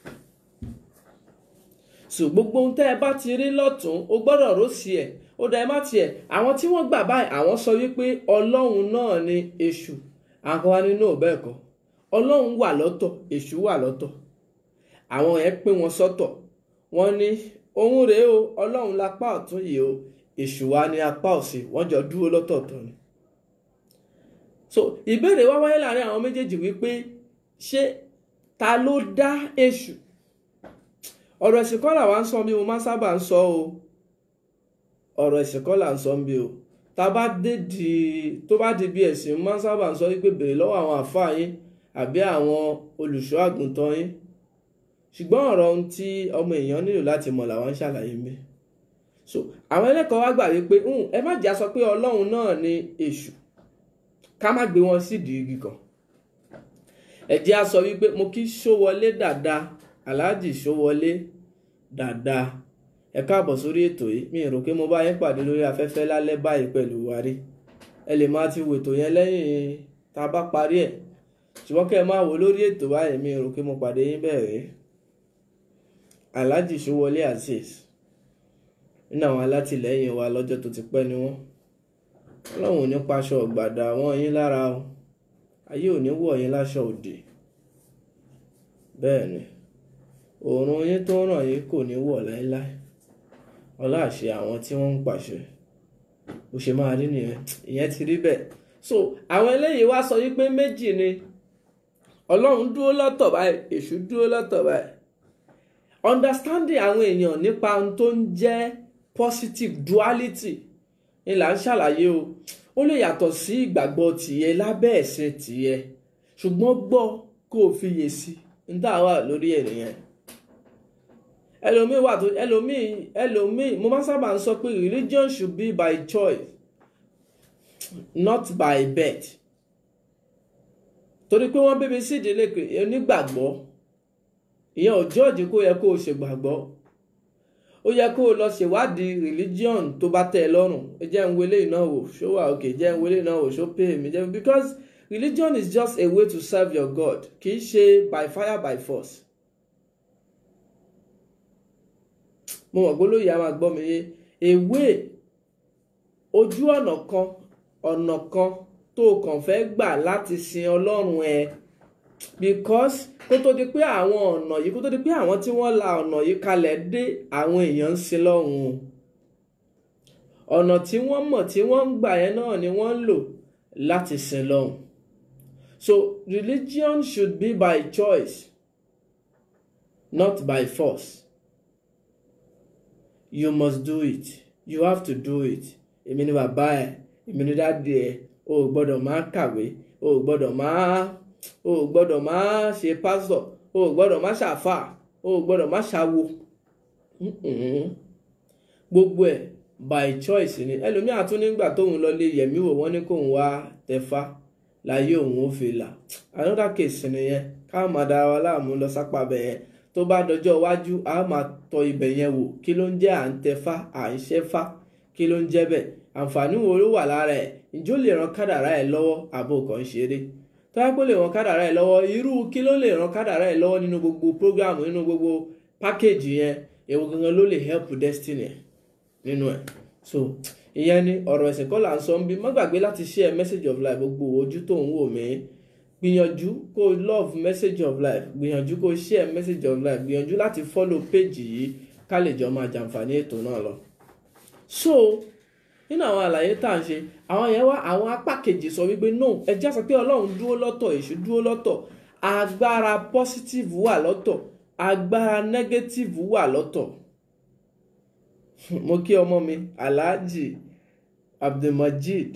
so gbogbo ohun tẹ́ ẹ bá ti rí lọ́tún o gbọ́dọ̀ rò sí ẹ̀ ó dá ẹ má tiẹ̀ àwọn tí wọ́n gbà báyìí àwọn sọ wípé ọlọ́run náà ni èṣù àwọn wa nínú bẹ́ẹ̀ kọ́ ọlọ́run wà lọ́tọ̀ èṣù wà lọ́tọ̀ àwọn yẹn pín wọn sọ́tọ̀ wọ́n ní òun rèé o ọlọ́run lápá ọ̀tún yìí o èṣù wa ní apá òsì wọ́n jọ dúró lọ́tọ̀ọ̀tọ̀ ni. so ìbéèrè wá wáyé láàrin àwọn méjèèjì wípé ṣé ta ló dá èṣù ọ̀rọ̀ ẹ̀sìn kọ́ là wá ń sọ bí mo máa sábà ń sọ o ọ̀rọ̀ ẹ̀sìn kọ́ là ń sọ bí o tá bá dé di tó bá di bí ẹ̀sìn mo máa sábà ń sọ wípé béèrè lọ́wọ́ àwọn àfáà yín àbí àwọn olùṣọ́ àgùntàn yín ṣùgbọ́n ọ̀rọ̀ ohun tí ọmọ èèyàn nílò láti mọ̀ làwọn ń ṣàlàyé mi so àwọn ẹlẹ́kọ̀ọ́ wá gbà wípé ẹ má jà sọ pé ọlọ́run náà ni èṣù ká má gbé wọn sídìí igi kan ẹ jẹ́ á sọ wípé mo kí Ṣówọlé dáadáa aláàjì Ṣówọlé dáadáa ẹ káàbọ̀ sórí ètò yìí mi rò pé mo bá yín pàdé lórí afẹ́fẹ́ lálẹ́ báyìí pẹ̀lú wárí ẹ lè máa ti wo ètò yẹn lẹ́yìn tá a bá parí ẹ̀ ṣùgbọ́n kẹ́ ẹ máa wò lórí ètò báyìí mi rò pé mo pàdé yín bẹ́ẹ̀ rí alhaji Ṣówọlé azeez nínú àwọn alátìlẹyìn wa lọ́jọ́ tó ti pẹ́ ni wọ́n ọlọ́run ò ní paṣọ ọ̀gbàdà wọn yín lára o ayé ò ní wọ̀ yín láṣọ òdì bẹ́ẹ̀ ni òòrùn yín tó ń ràn yín kò ní wọ̀ láéláé ọlá àṣẹ àwọn tí wọ́n ń pàṣẹ bó ṣe máa rí nìyẹn ìyẹn ti rí bẹ́ẹ̀ so àwọn eléyìí wá sọ wípé méjì ni ọlọ́run dúró lọ́tọ̀ báyìí èṣù dúró lọ́tọ̀ báyìí understanding àwọn èèyàn nípa ohun tó ń jẹ́ positive duality ni là ń ṣàlàyé o ó lè yàtọ̀ sí ìgbàgbọ́ tìyẹ lábẹ́ ẹ̀sìn tìyẹ ṣùgbọ́n gbọ́ kó o fiyè sí ń dá wà lórí ẹ̀ nìyẹn ẹlòmíì wà tó ẹlòmíì ẹlòmíì mo máa sábà ń sọ pé religion should be by choice not by birth torí pé wọ́n bíbi sí ìdílé onígbàgbọ́ ìyẹn ò jọ́ọ̀jì kó yẹ kó o ṣègbàgbọ́ ó yẹ kó o lọ ṣèwádìí religion tó bá tẹ́ ẹ lọ́rùn ẹ jẹ́ ń wọlé iná wò ṣó wà òkè jẹ́ ń wọlé iná wò ṣó pay mi jẹ́ because religion is just a way to serve your God kì í ṣe by fire by force. mo mọ̀ gbólóyè a máa gbọ́ mi yé ewé ojú ọ̀nà kan ọ̀nà kan tó kàn fẹ́ gbà láti sin ọlọ́run ẹ because kó tó di pé àwọn ọ̀nà yìí kó tó di pé àwọn tí wọ́n la ọ̀nà yìí kalẹ̀ dé àwọn èèyàn ń sin lọ́hùn ọ̀nà tí wọ́n mọ̀ tí wọ́n ń gbà yẹn náà ni wọ́n ń lò láti sin lọ́hùn so religion should be by choice not by force you must do it you have to do it èmi ni bàbá ẹ èmi ni dáàdi ẹ o ò gbọ́dọ̀ máa kàwé o ò gbọ́dọ̀ máa o ò gbọ́dọ̀ máa ṣe pásítọ̀ o ò gbọ́dọ̀ máa ṣàfà o ò gbọ́dọ̀ máa ṣàwo gbogbo ẹ̀ by choice ni ẹlòmíà tún nígbà tóun lọ lé yẹ̀mí wò wọ́n ní kóun wá tẹ̀fá láyé òun ó fi là another case nìyẹn ká máa dára wa láàmú lọ sápá bẹ̀ yẹn tó bá dọjọ́ iwájú a máa tọ ibẹ̀ yẹn wò kí ló ń jẹ́ à ń tẹ̀fá à ń ṣẹ́fá kí ló ń jẹ́ bẹ́ẹ̀ àǹfààní wo ló wà lára ẹ̀ ǹjọ́ lè ran kádàrá ẹ̀ lọ́wọ́ àbò kan ṣeré tọ́wọ́ lè ran kádàrá ẹ̀ lọ́wọ́ irú kí ló lè ran kádàrá ẹ̀ lọ́wọ́ nínú gbogbo program nínú gbogbo package yẹn èwo gangan ló lè help destiny ẹ̀ nínú ẹ̀ so ìyẹn ni ọ̀rọ̀ ẹ̀sìn kọ́ là ń sọ ń bí má gbàgbé láti share message of life gbogbo ojú tó ń wò mí gbìyànjú kó love message of life gbìyànjú kó share message of life gbìyànjú láti follow page yìí ká lè jọ máa jàǹfààní ètò náà lọ so nínú àwọn àlàyé tá à ń ṣe àwọn yẹn wá àwọn apá kejì sọ wípé no ẹjẹ́ sọ pé ọlọ́run dúró lọ́tọ̀ èṣù dúró lọ́tọ̀ agbára positive wà lọ́tọ̀ agbára negative wà lọ́tọ̀ mo kí ọmọ mi alhaji abdulmajid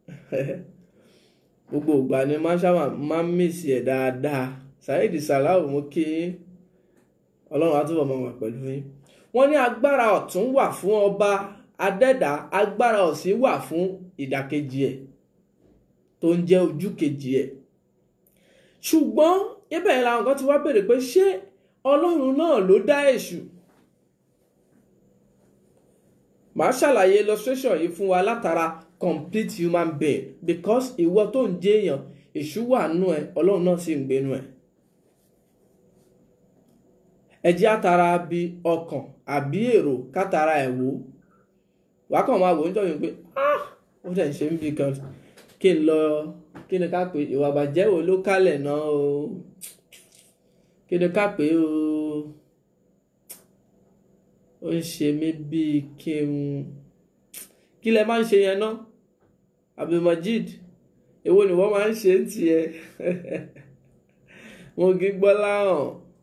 gbogbo ìgbà ni máṣáwà máa ń mèsì ẹ̀ dáadáa saheed salau mo kí ọlọ́run á túbọ̀ máa wà pẹ̀lú yín wọ́n ní agbára ọ̀tún wà fún ọba adẹ́dà agbára òsì wà fún ìdàkejì ẹ̀ tó ń jẹ́ ojú kejì ẹ̀ ṣùgbọ́n ibẹ̀ yẹn làwọn kan ti wá béèrè pé ṣé ọlọ́run náà ló dá èṣù màá ṣàlàyé illustration yìí fún wa látara complete human being because ìwọ tó ń jẹ́ èèyàn èṣù wà nù ẹ ọlọ́run náà sì ń gbénu ẹ ẹ jẹ́ àtàrà bí ọkàn àbí èrò kátàrà ẹ̀ wò wàá kàn máa wò ń jọyìn pé ah ó dẹ̀ ń ṣe ń bí kan kí n lọ kí ni ká pé ìwà àbàjẹ́ wo ló kálẹ̀ náà o kí ni ká pé o ó ń ṣe mí bíi kí n kí lẹ máa ń ṣe yẹn náà Abdulmajid èwo ni wọ́n máa ń ṣe ń tiẹ̀ mo kí gbọ́ láhàn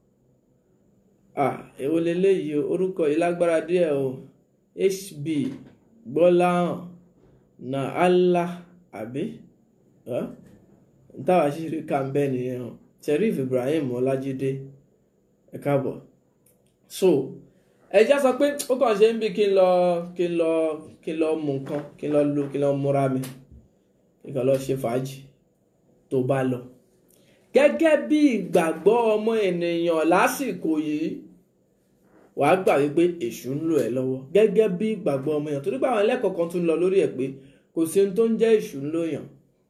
ah èwo leléyìí o orúkọ yìí lágbára díẹ̀ o hb gbọ́láhàn na allah àbí táwa ṣíṣe ká ń bẹ́ nìyẹn o Sheriff Ibrahim Ọlájídé ẹ káàbọ̀ so ẹjá sọ pé ó kàn ṣe ń bí kí n lọ kí n lọ kí n lọ mú nǹkan kí n lọ lo kí n lọ múra mi kí n kàn lọ ṣe fàájì tó bá lọ gẹ́gẹ́ bí ìgbàgbọ́ ọmọ ènìyàn lásìkò yìí wàá gbà wípé èṣù ń lò ẹ́ lọ́wọ́ gẹ́gẹ́ bí ìgbàgbọ́ ọmọ èèyàn torí pé àwọn ẹlẹ́kọ̀ọ́ kan tún lọ lórí ẹ̀ pé kò sí ohun tó ń jẹ́ èṣù ń lòyàn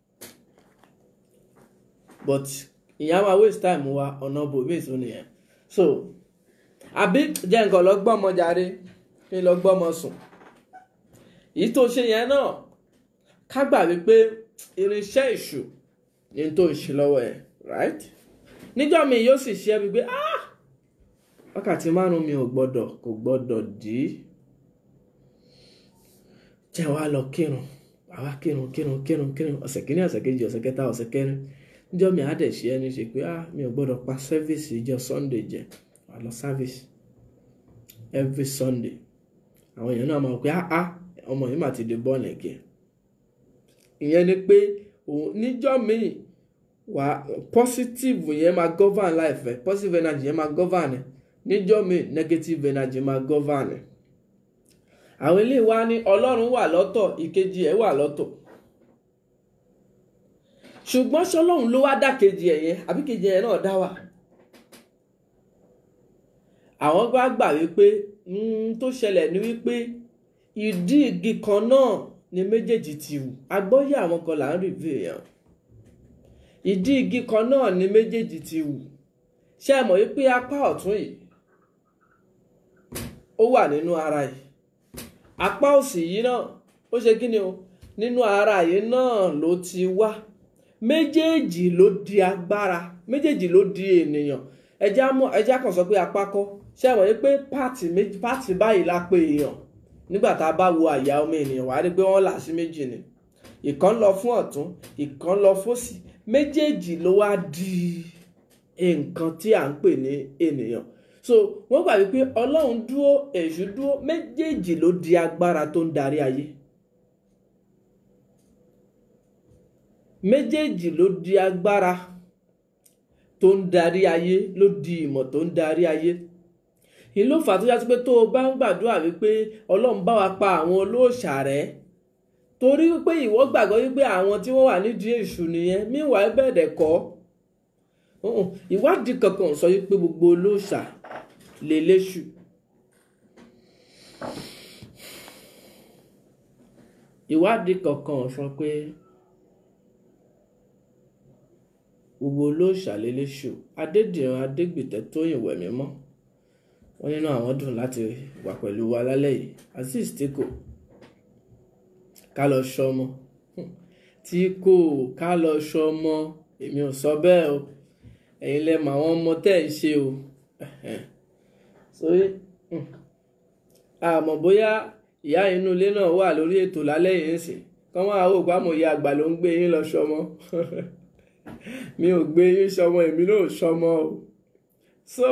but ìyá máa waste time wa ọ̀nà bòmíì tó nìyẹn so àbí jẹ́ nǹkan lọ gbọ́mọ jáde kí n lọ gbọ́mọ sùn èyí tó ṣe yẹn náà ká gbà wípé irinṣẹ́ èṣù ni tó ń ṣe lọ́wọ́ ẹ̀ right níjọ́ mi yóò sì ṣe é wípé ah wákàtí márùn mi ò gbọ́dọ̀ kò gbọ́dọ̀ dí jẹ́ wá lọ kírun àwa kírun kírun kírun kírun ọ̀sẹ̀ kìíní ọ̀sẹ̀ kejì ọ̀sẹ̀ kẹta ọ̀sẹ̀ kẹrin níjọ́ mi á dẹ̀ ṣe ẹni ṣe pé ah mi ò gbọ́dọ̀ pa service ìjọ sunday jẹ wà lọ service every sunday àwọn èèyàn náà máa pé ah ah ọmọ yìí mà ti di bọ́ọ̀lù ẹ̀kẹ́ ìyẹn ni pé òun níjọ́ míì wà positive yẹn máa govern life ẹ positive energy yẹn máa govern ẹ níjọ́ míì negative energy máa govern ẹ àwọn ilé wa ní ọlọ́run wà lọ́tọ̀ ìkejì ẹ̀ wà lọ́tọ̀ ṣùgbọ́n ṣọlọ́run ló wá dá kejì ẹ̀ yẹn àbí kejì ẹ̀ náà dá wà àwọn bá gbà wípé tó ṣẹlẹ̀ ní wípé ìdí igi kan náà ni méjèèjì ti wù agbóyè àwọn kan là ń rìvíw èèyàn ìdí igi kan náà ni méjèèjì ti wù ṣé ẹ mọ̀ wípé apá ọ̀tún yìí ó wà nínú ara yìí apá òsì yìí náà ó ṣe kí ni o nínú ara yìí náà ló ti wá méjèèjì ló di agbára méjèèjì ló di ènìyàn ẹjá mọ ẹjá kan sọ pé apá kọ́ ṣé ẹ mọ̀ wípé pààtì méjì pààtì báyìí la pé èèyàn nígbà tá a bá wo àyà ọmọ ènìyàn wàá rí pé wọ́n là sí méjì ni ìkan lọ fún ọ̀tún ìkan lọ fòsì méjèèjì ló wá di nǹkan tí à ń pè ní ènìyàn so wọ́n gbà wípé ọlọ́run dúró èṣù dúró méjèèjì ló di agbára tó ń darí ayé méjèèjì ló di agbára tó ń darí ayé ló di ìmọ̀ tó ń darí ayé ìlú fà tó yá sí pé tó o bá ń gbàdúrà wípé ọlọ́run bá wa pa àwọn olóòṣà rẹ́ torí wípé ìwọ gbàgbọ́ wípé àwọn tí wọ́n wà nídìí èṣù nìyẹn míwàá bẹ́ẹ̀ dẹ̀ kọ́ ìwádìí kankan sọ wípé gbogbo olóòṣà lè léṣù ìwádìí kankan sọ pé gbogbo olóòṣà lè léṣù adédìran adégbìtẹ́ tóyìn wẹ̀mí mọ́ wọ́n nínú àwọn dùn láti wà pẹ̀lú wa lálẹ́ yìí azeez tí kò ká lọ ṣọmọ tí kò ká lọ ṣọmọ èmi ò sọ bẹ́ẹ̀ o ẹ̀yin lẹ mọ àwọn ọmọ tẹ́ ń ṣe o sórí àmọ́ bóyá ìyá inú ilé náà wà lórí ètò lálẹ́ yìí ń sìn kọ́ máa wò pé àmọ́ ìyá àgbà ló ń gbé yín lọ ṣọmọ mi ò gbé yín ṣọmọ èmi náà ò ṣọmọ o so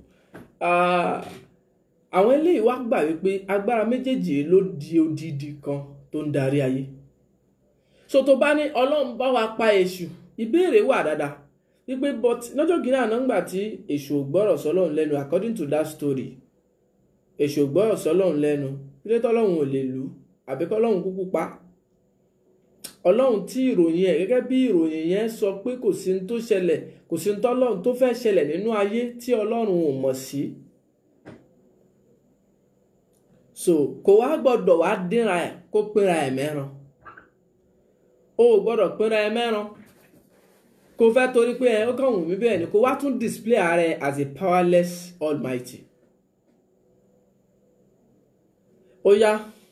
àwọn eléyìí wá gbà wípé agbára méjèèjì ló di odidi kan tó ń darí ayé so tó bá ní ọlọ́run bá wa pa èṣù ìbéèrè wà dáadáa wípé but lọ́jọ́ kìíní àná ńgbà tí èṣù ò gbọ́rọ̀ sọ́lọ́run lẹ́nu according to that story èṣù ò gbọ́rọ̀ sọ́lọ́run lẹ́nu ilé tọ́lọ́run ò lè lù àbí kọ́lọ́run kúkú pa ọlọ́run tí ìròyìn ẹ̀ gẹ́gẹ́ bí ìròyìn yẹn sọ pé kò sí ní tó ṣẹlẹ̀ kò sí ní tọ́lọ́run tó fẹ́ ṣẹlẹ̀ nínú ayé tí ọlọ́run ò mọ̀ sí. so kò wá gbọ́dọ̀ wá dínra ẹ̀ kó pínra ẹ̀ mẹ́ran o ò gbọ́dọ̀ pínra ẹ̀ mẹ́ran kò fẹ́ torí pé ẹ ó kàn wù mí bẹ́ẹ̀ ni kò wá tún display ara ẹ as a powerless almighty. ó yá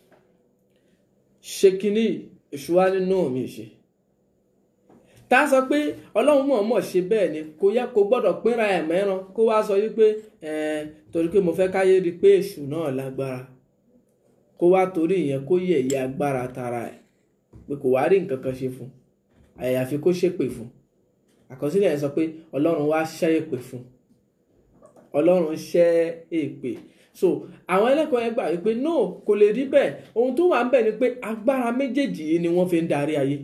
ṣe kínní èṣù wá nínú mi ṣe tá a sọ pé ọlọ́run mọ̀ọ́mọ̀ ṣe bẹ́ẹ̀ ni kò yẹ kó gbọ́dọ̀ pínra ẹ̀ mẹ́ran kó wá sọ wípé torí pé mo fẹ́ káyé rí i pé èṣù náà lágbára kó wá torí ìyẹn kó yẹ̀yẹ́ agbára tara ẹ̀ pé kò wá rí nǹkan kan ṣe fún àyàfi kó ṣépè fún àkọsílẹ̀ yẹn sọ pé ọlọ́run wá ṣẹ́ èpè fún ọlọ́run ṣẹ́ èpè so àwọn ẹlẹ́kọ̀ọ́ yẹn gbà wípé no kò lè rí bẹ́ẹ̀ ohun tó wà ń bẹ̀ ni pé agbára méjèèjì yìí ni wọ́n fi ń darí ayé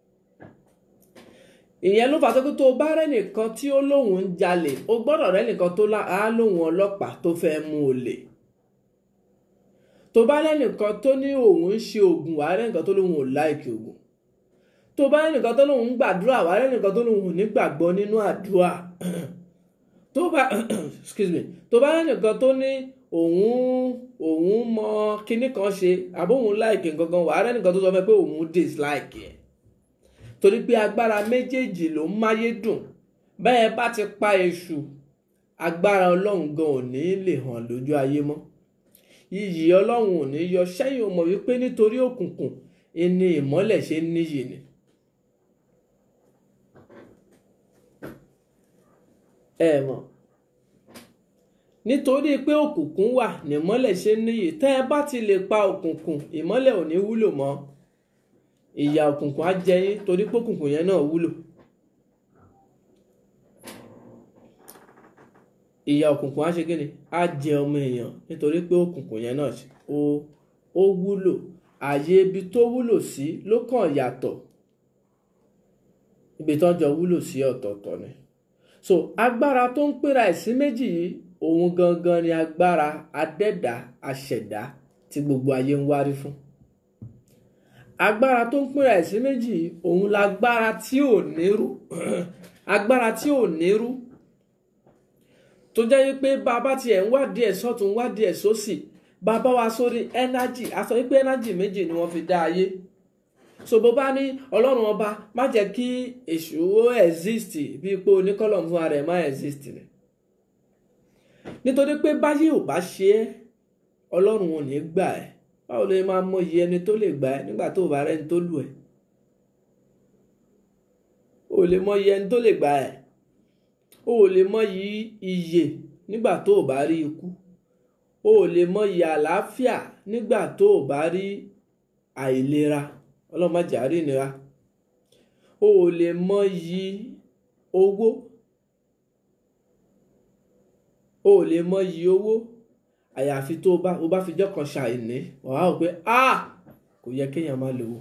ìyẹn ló fà sọ pé tó o bá rẹ́nìkan tí ó lóun ń jalè o gbọ́dọ̀ rẹ́nìkan tó á lóun ọlọ́pàá tó fẹ́ mú olè tó bá rẹ́nìkan tó ní òun ń ṣe oògùn wà rẹ́nìkan tó lóun ò láìkì oògùn tó bá rẹ́nìkan tó lóun ń gbàdúrà wà rẹ́nìkan tó lóun ò ní gbàgbọ́ nínú àdúrà tó bá excuse me tó bá rẹ́nìkan tó ní òun òun mọ kinní kan ṣe àbóhun láìkì gangan wà rẹ́nìkan tó sọ fẹ́ pé òun dislike ẹ̀ torí pé agbára méjèèjì ló ń máyé dùn bẹ́ẹ̀ bá ti pa èṣù agbára ọlọ́run gan ò ní lè hàn lójú ayé mọ́ iyì ọlọ́run ò ní yọ sẹ́yìn o mọ̀ wípé nítorí òkùnkùn ìní ìmọ́lẹ̀ ṣe ń níyì ni. ẹ mọ̀ nítorí pé òkùnkùn wà nímọ́lẹ̀ ṣe ń níyì tẹ́ ẹ bá ti lè pa òkùnkùn ìmọ́lẹ̀ ò ní wúlò mọ́ ìyà òkùnkùn á jẹ yín torí pé òkùnkùn yẹn náà wúlò ìyà òkùnkùn á ṣe kíni á jẹ ọmọ èèyàn nítorí pé òkùnkùn yẹn náà ó ó wúlò ààyè ibi tó wúlò sí ló kàn yàtọ̀ ibi tó jọ wúlò sí ọ̀tọ̀ọ̀tọ̀ ni so agbára tó ń pera ẹ̀ sí méjì yìí òun gangan ni agbára adẹ́dà aṣẹ̀dá tí gbogbo ayé ń wárí fún agbára tó ń pínra ẹ̀ sí méjì òun lágbára tí ò nírú agbára tí ò nírú tó jẹ́ wípé bàbá tiẹ̀ ń wádìí ẹ̀ sọ́tún wádìí ẹ̀ sósì bàbá wa sórí ẹ́nájì a sọ wípé ẹ́nájì méjì ni wọ́n fi dá ayé so bó bá ní ọlọ́run ọba má jẹ́ kí èṣù ó exist bíi pé oníkọ́lọ̀ fún ara ẹ̀ má exist ni nítorí pé báyé ò bá ṣe é ọlọ́run ò ní gbà ẹ́ báwo lè máa mọ iye ẹni tó lè gbà ẹ́ nígbà tó bá rẹ́ni tó lù ẹ́ o lè mọ iye ẹni tó lè gbà ẹ́ o lè mọ iye nígbà tó bá rí ikú o lè mọ iye àlàáfíà nígbà tó bá rí àìlera ọlọ́run má jẹ́ á rí ìnira o lè mọ iye owó o lè mọ iye owó àyàfi tó bá o bá fi jọ́ kan ṣàìní wàá wò pé ah kò yẹ kéèyàn máa lò ó.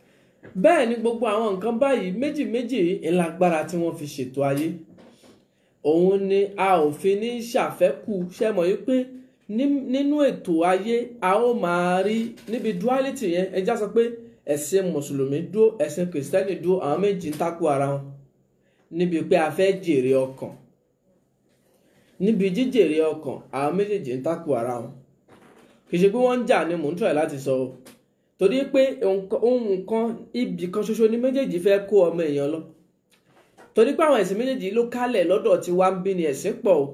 bẹ́ẹ̀ ni gbogbo àwọn nǹkan báyìí méjì méjì ńlágbára tí wọ́n fi ṣètò ayé òun ni a ò fi ní ṣàfẹ́kù ṣe mọ̀ yí pé nínú ètò ayé a ó máa rí níbi duality yẹn ẹja sọ pé ẹ̀sìn mùsùlùmí dúró ẹ̀sìn kìrìsìtẹ́nì dúró àwọn méjì ń takò ara wọn níbi pé a fẹ́ jèrè ọkàn níbi jíjèrè ọkàn àwọn méjèèjì ń takò ara wọn kì í ṣe pé wọ́n ń jà ni mò ń tọ̀ láti sọ o torí pé ohun kan ibì kan ṣoṣo ni méjèèjì fẹ́ kó ọmọ èèyàn lọ torí pé àwọn ẹ̀sìn méjèèjì ló kálẹ̀ lọ́dọ̀ tí wá ń bí ni ẹ̀sìn pọ̀ o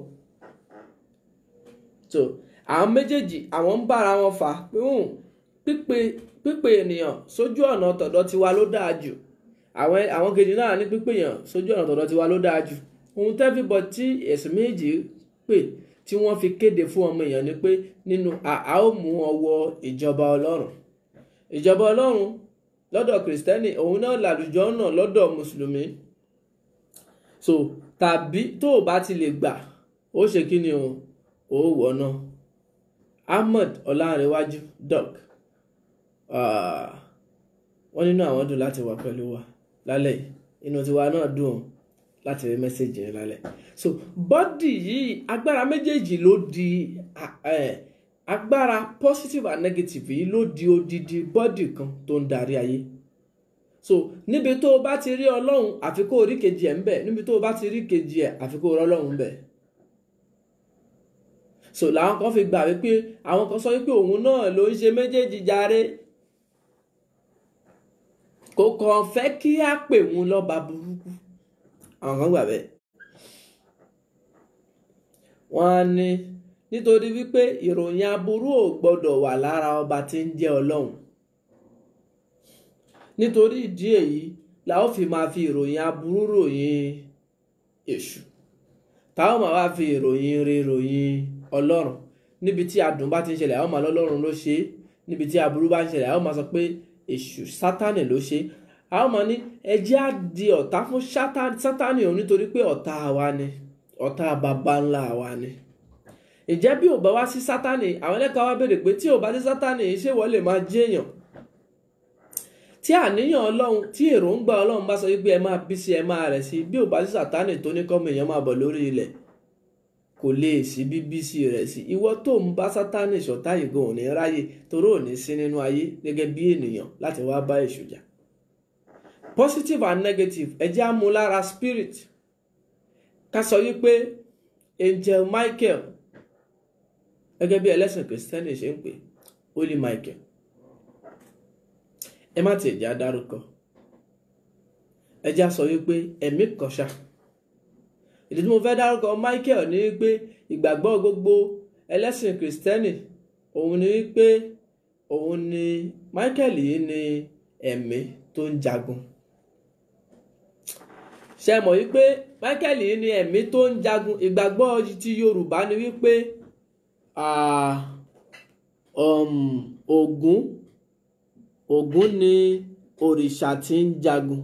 so àwọn méjèèjì àwọn ń bára wọn fà pé pípe pípe ènìyàn sójú ọ̀nà tọ̀dọ̀ tiwa ló dáa jù àwọn àwọn kejì náà ní pípe èèyàn sójú ọ̀nà tọ̀dọ̀ tiwa ló dáa jù ohun tẹ́fìbọ̀ tí ẹ̀sìn méjèèjì pè tí wọ́n fi kéde fún ọmọ èèyàn ni pé nínú a ó mú wọn wọ ìjọba ọlọ́run ìjọba ọlọ́run lọ́dọ̀ kìrìsìtẹ́nì òun náà làlùjọ náà lọ́dọ̀ mùsùlùmí so tàbí tó o bá ti lè gbà ó ṣe kí ni o ò wọ̀ náà ahmed ọlárẹ̀wájú doc wọ́n nínú àwọn dùn láti wà pẹ̀lú wa lálẹ́ yìí inú tiwa náà dùn ọ́ láti rí mẹ́sẹ̀gì yẹn lálẹ́ so bọ́dì yìí agbára méjèèjì ló di agbára positive and negative yìí ló di odidi bọ́dì kan tó ń darí ayé so níbi tó o bá ti rí ọlọ́run àfi kó o rí kejì ẹ̀ ń bẹ̀ níbi tó o bá ti rí kejì ẹ̀ àfi kó o rí ọlọ́run ń bẹ̀ so làwọn kan fi gbà wípé àwọn kan sọ wípé òun náà ló ń ṣe méjèèjì jàre kò kàn fẹ́ kí á pè wọn lọ́ba burúkú àwọn kan gbà bẹ́ẹ̀ wọ́n á ní nítorí wípé ìròyìn aburú ò gbọ́dọ̀ wà lára ọba tí ń jẹ́ ọlọ́run nítorí ìdí èyí la ó fi máa fi ìròyìn aburú ròyìn èṣù táwọn máa wá fi ìròyìn rere ròyìn ọlọ́run níbi tí adùn bá ti ń ṣẹlẹ̀ àwọn máa lọ́lọ́run ló ṣe é níbi tí aburú bá ń ṣẹlẹ̀ àwọn máa sọ pé èṣù sátánì ló ṣe é àwọn máa ní ẹjẹ́ á di ọ̀tá fún sátánì òun nítorí pé ọ̀tá wa ni ọ̀tá bàbá ńlá wa ni ìjẹ́ bí ò bá wá sí sátánì àwọn ẹlẹ́kọ̀ọ́ wa béèrè pé tí ò bá sí sátánì ṣé wọ́n lè máa jẹ́yàn tí àníyàn ọlọ́run tí èròǹgbà ọlọ́run bá sọ wípé ẹ máa bí sí ẹ máa rẹ̀ sí bí ò bá sí sátánì tó ní kọ́mọ èèyàn máa bọ̀ lórí ilẹ̀ kò lè sí bíbísí rẹ̀ sí ìwọ tó ń bá sátánì ṣọ̀tá ìgò òní ráyè torí òní sí nínú ayé gẹ́gẹ́ bí ènìyàn láti wá bá èṣù jà positive and negative ẹ jẹ́ amúlára spirit ká sọ wípé angel michael gẹ́gẹ́ bí ẹlẹ́sìn kìrìsìtẹ́nì ṣe ń pè holy michael ẹ má tiẹ̀ já dárúkọ ẹ já sọ wípé ẹ̀mí kọ̀ṣà ìdí tí mo fẹ́ dárúkọ michael ni wípé ìgbàgbọ́ gbogbo ẹlẹ́sìn kìrìsìtẹ́nì òun ni wípé òun ni michael yìí ni ẹ̀mí tó ń jagun ṣe mọ̀ wípé michael yìí ni ẹ̀mí tó ń jagun ìgbàgbọ́ ti yorùbá ni wípé ògún ògún ni òrìṣà tí ń jagun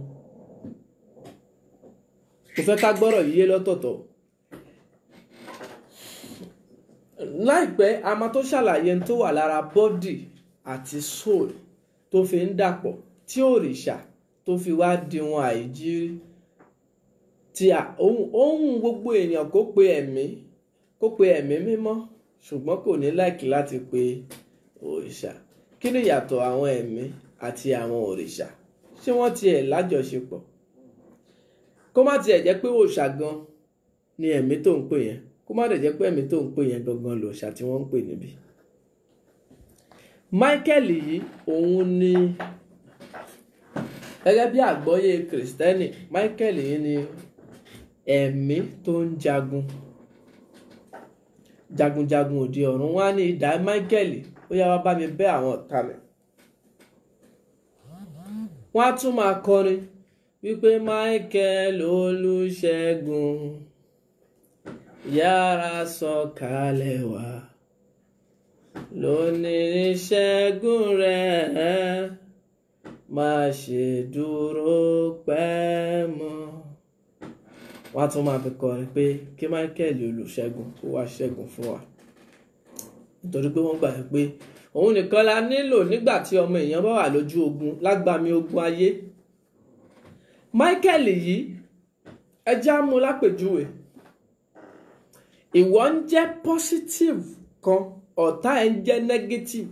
mo fẹ́ ká gbọ́rọ̀ yíyé lọ́tọ̀ọ̀tọ̀ láìpẹ́ a máa tó ṣàlàyé tó wà lára bọ́dì àti soul tó fi ń dàpọ̀ tí òrìṣà tó fi wá di wọn àìjírí tí ohun gbogbo èèyàn kó pe ẹ̀mí kó pe ẹ̀mí mímọ́ ṣùgbọ́n kò ní láìkí láti pe òrìṣà kí ni ìyàtọ̀ àwọn ẹ̀mí àti àwọn òrìṣà ṣé wọ́n tiẹ̀ lájọṣepọ̀ kó má tiẹ̀ jẹ́ pé òòṣà gan ni ẹ̀mí tó ń pè yẹn kó má dẹ̀ jẹ́ pé ẹ̀mí tó ń pè yẹn gangan lòòṣà tí wọ́n ń pè níbí. Michael yìí òun ni gẹ́gẹ́ bí àgbọ́yé kìrìsìtẹ́nì Michael yìí ni ẹ̀mí tó ń jagun jagunjagun òde ọ̀run wá ní idà Michael ó yá wá bá mi bẹ́ àwọn ọ̀tá mi wọ́n á tún máa kọrin wípé Michael olùṣègùn yára sọ̀kalẹ̀ wá lónìí ìṣẹ́gun rẹ̀ má ṣe dúró pẹ́ mọ́ wọ́n á tún máa fi kọrin pé kí Michael olùṣègùn kó wá ṣẹ́gun fún wa nítorí pé wọ́n gbà pé òun nìkan la nílò nígbà tí ọmọ èèyàn bá wà lójú ogun lágbàmì ogun ayé Michael yìí ẹjẹ́ á mú lápèjúwe ìwọ ń jẹ́ positive kan ọ̀tá ẹ̀ ń jẹ́ negative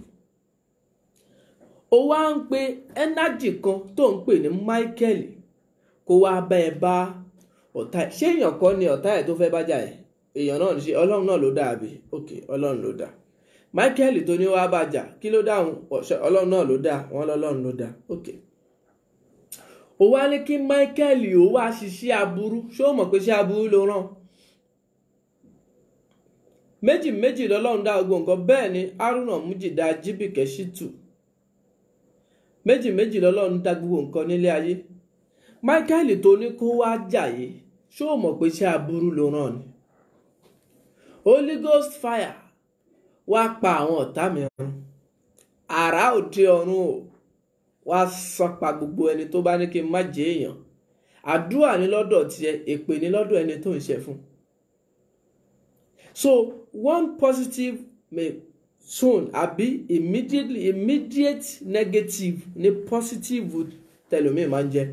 ó wá ń pe energy kan tó ń pè ní Michael kó wá bá ẹ bá ọ̀tá ẹ̀ ṣé èèyàn kan ni ọ̀tá ẹ̀ tó fẹ́ bá jà ẹ̀ èèyàn náà ṣe ọlọ́run náà ló dá àbí ok ọlọ́run ló dá Michael tó ní wá bá jà kí ló dáhùn ọlọ́run náà ló dá wọn lọ́lọ́run ló dá ok ó wá ní kí Michael ó wá ṣiṣẹ́ aburú ṣé ó mọ̀ pé ṣé aburú ló rán méjì méjì lọ́lọ́run dá gbogbo nǹkan bẹ́ẹ̀ ni Haruna Mujida Jibike Shitu méjì méjì lọ́lọ́run dá gbogbo nǹkan nílé ayé Michael tó ní kó wá jàyè ṣé ó mọ̀ pé ṣé aburú ló rán ni Holy Ghost fire wá pa àwọn ọ̀tá mi run àrá òde ọ̀run o wá sọpa gbogbo ẹni tó bá ní kí n má jẹ èèyàn àdúrà ní lọ́dọ̀ tiẹ̀ èpè ní lọ́dọ̀ ẹni tó ń ṣe fún so one positive may soon àbí immediately immediate negative ní positive tẹlomi máa ń jẹ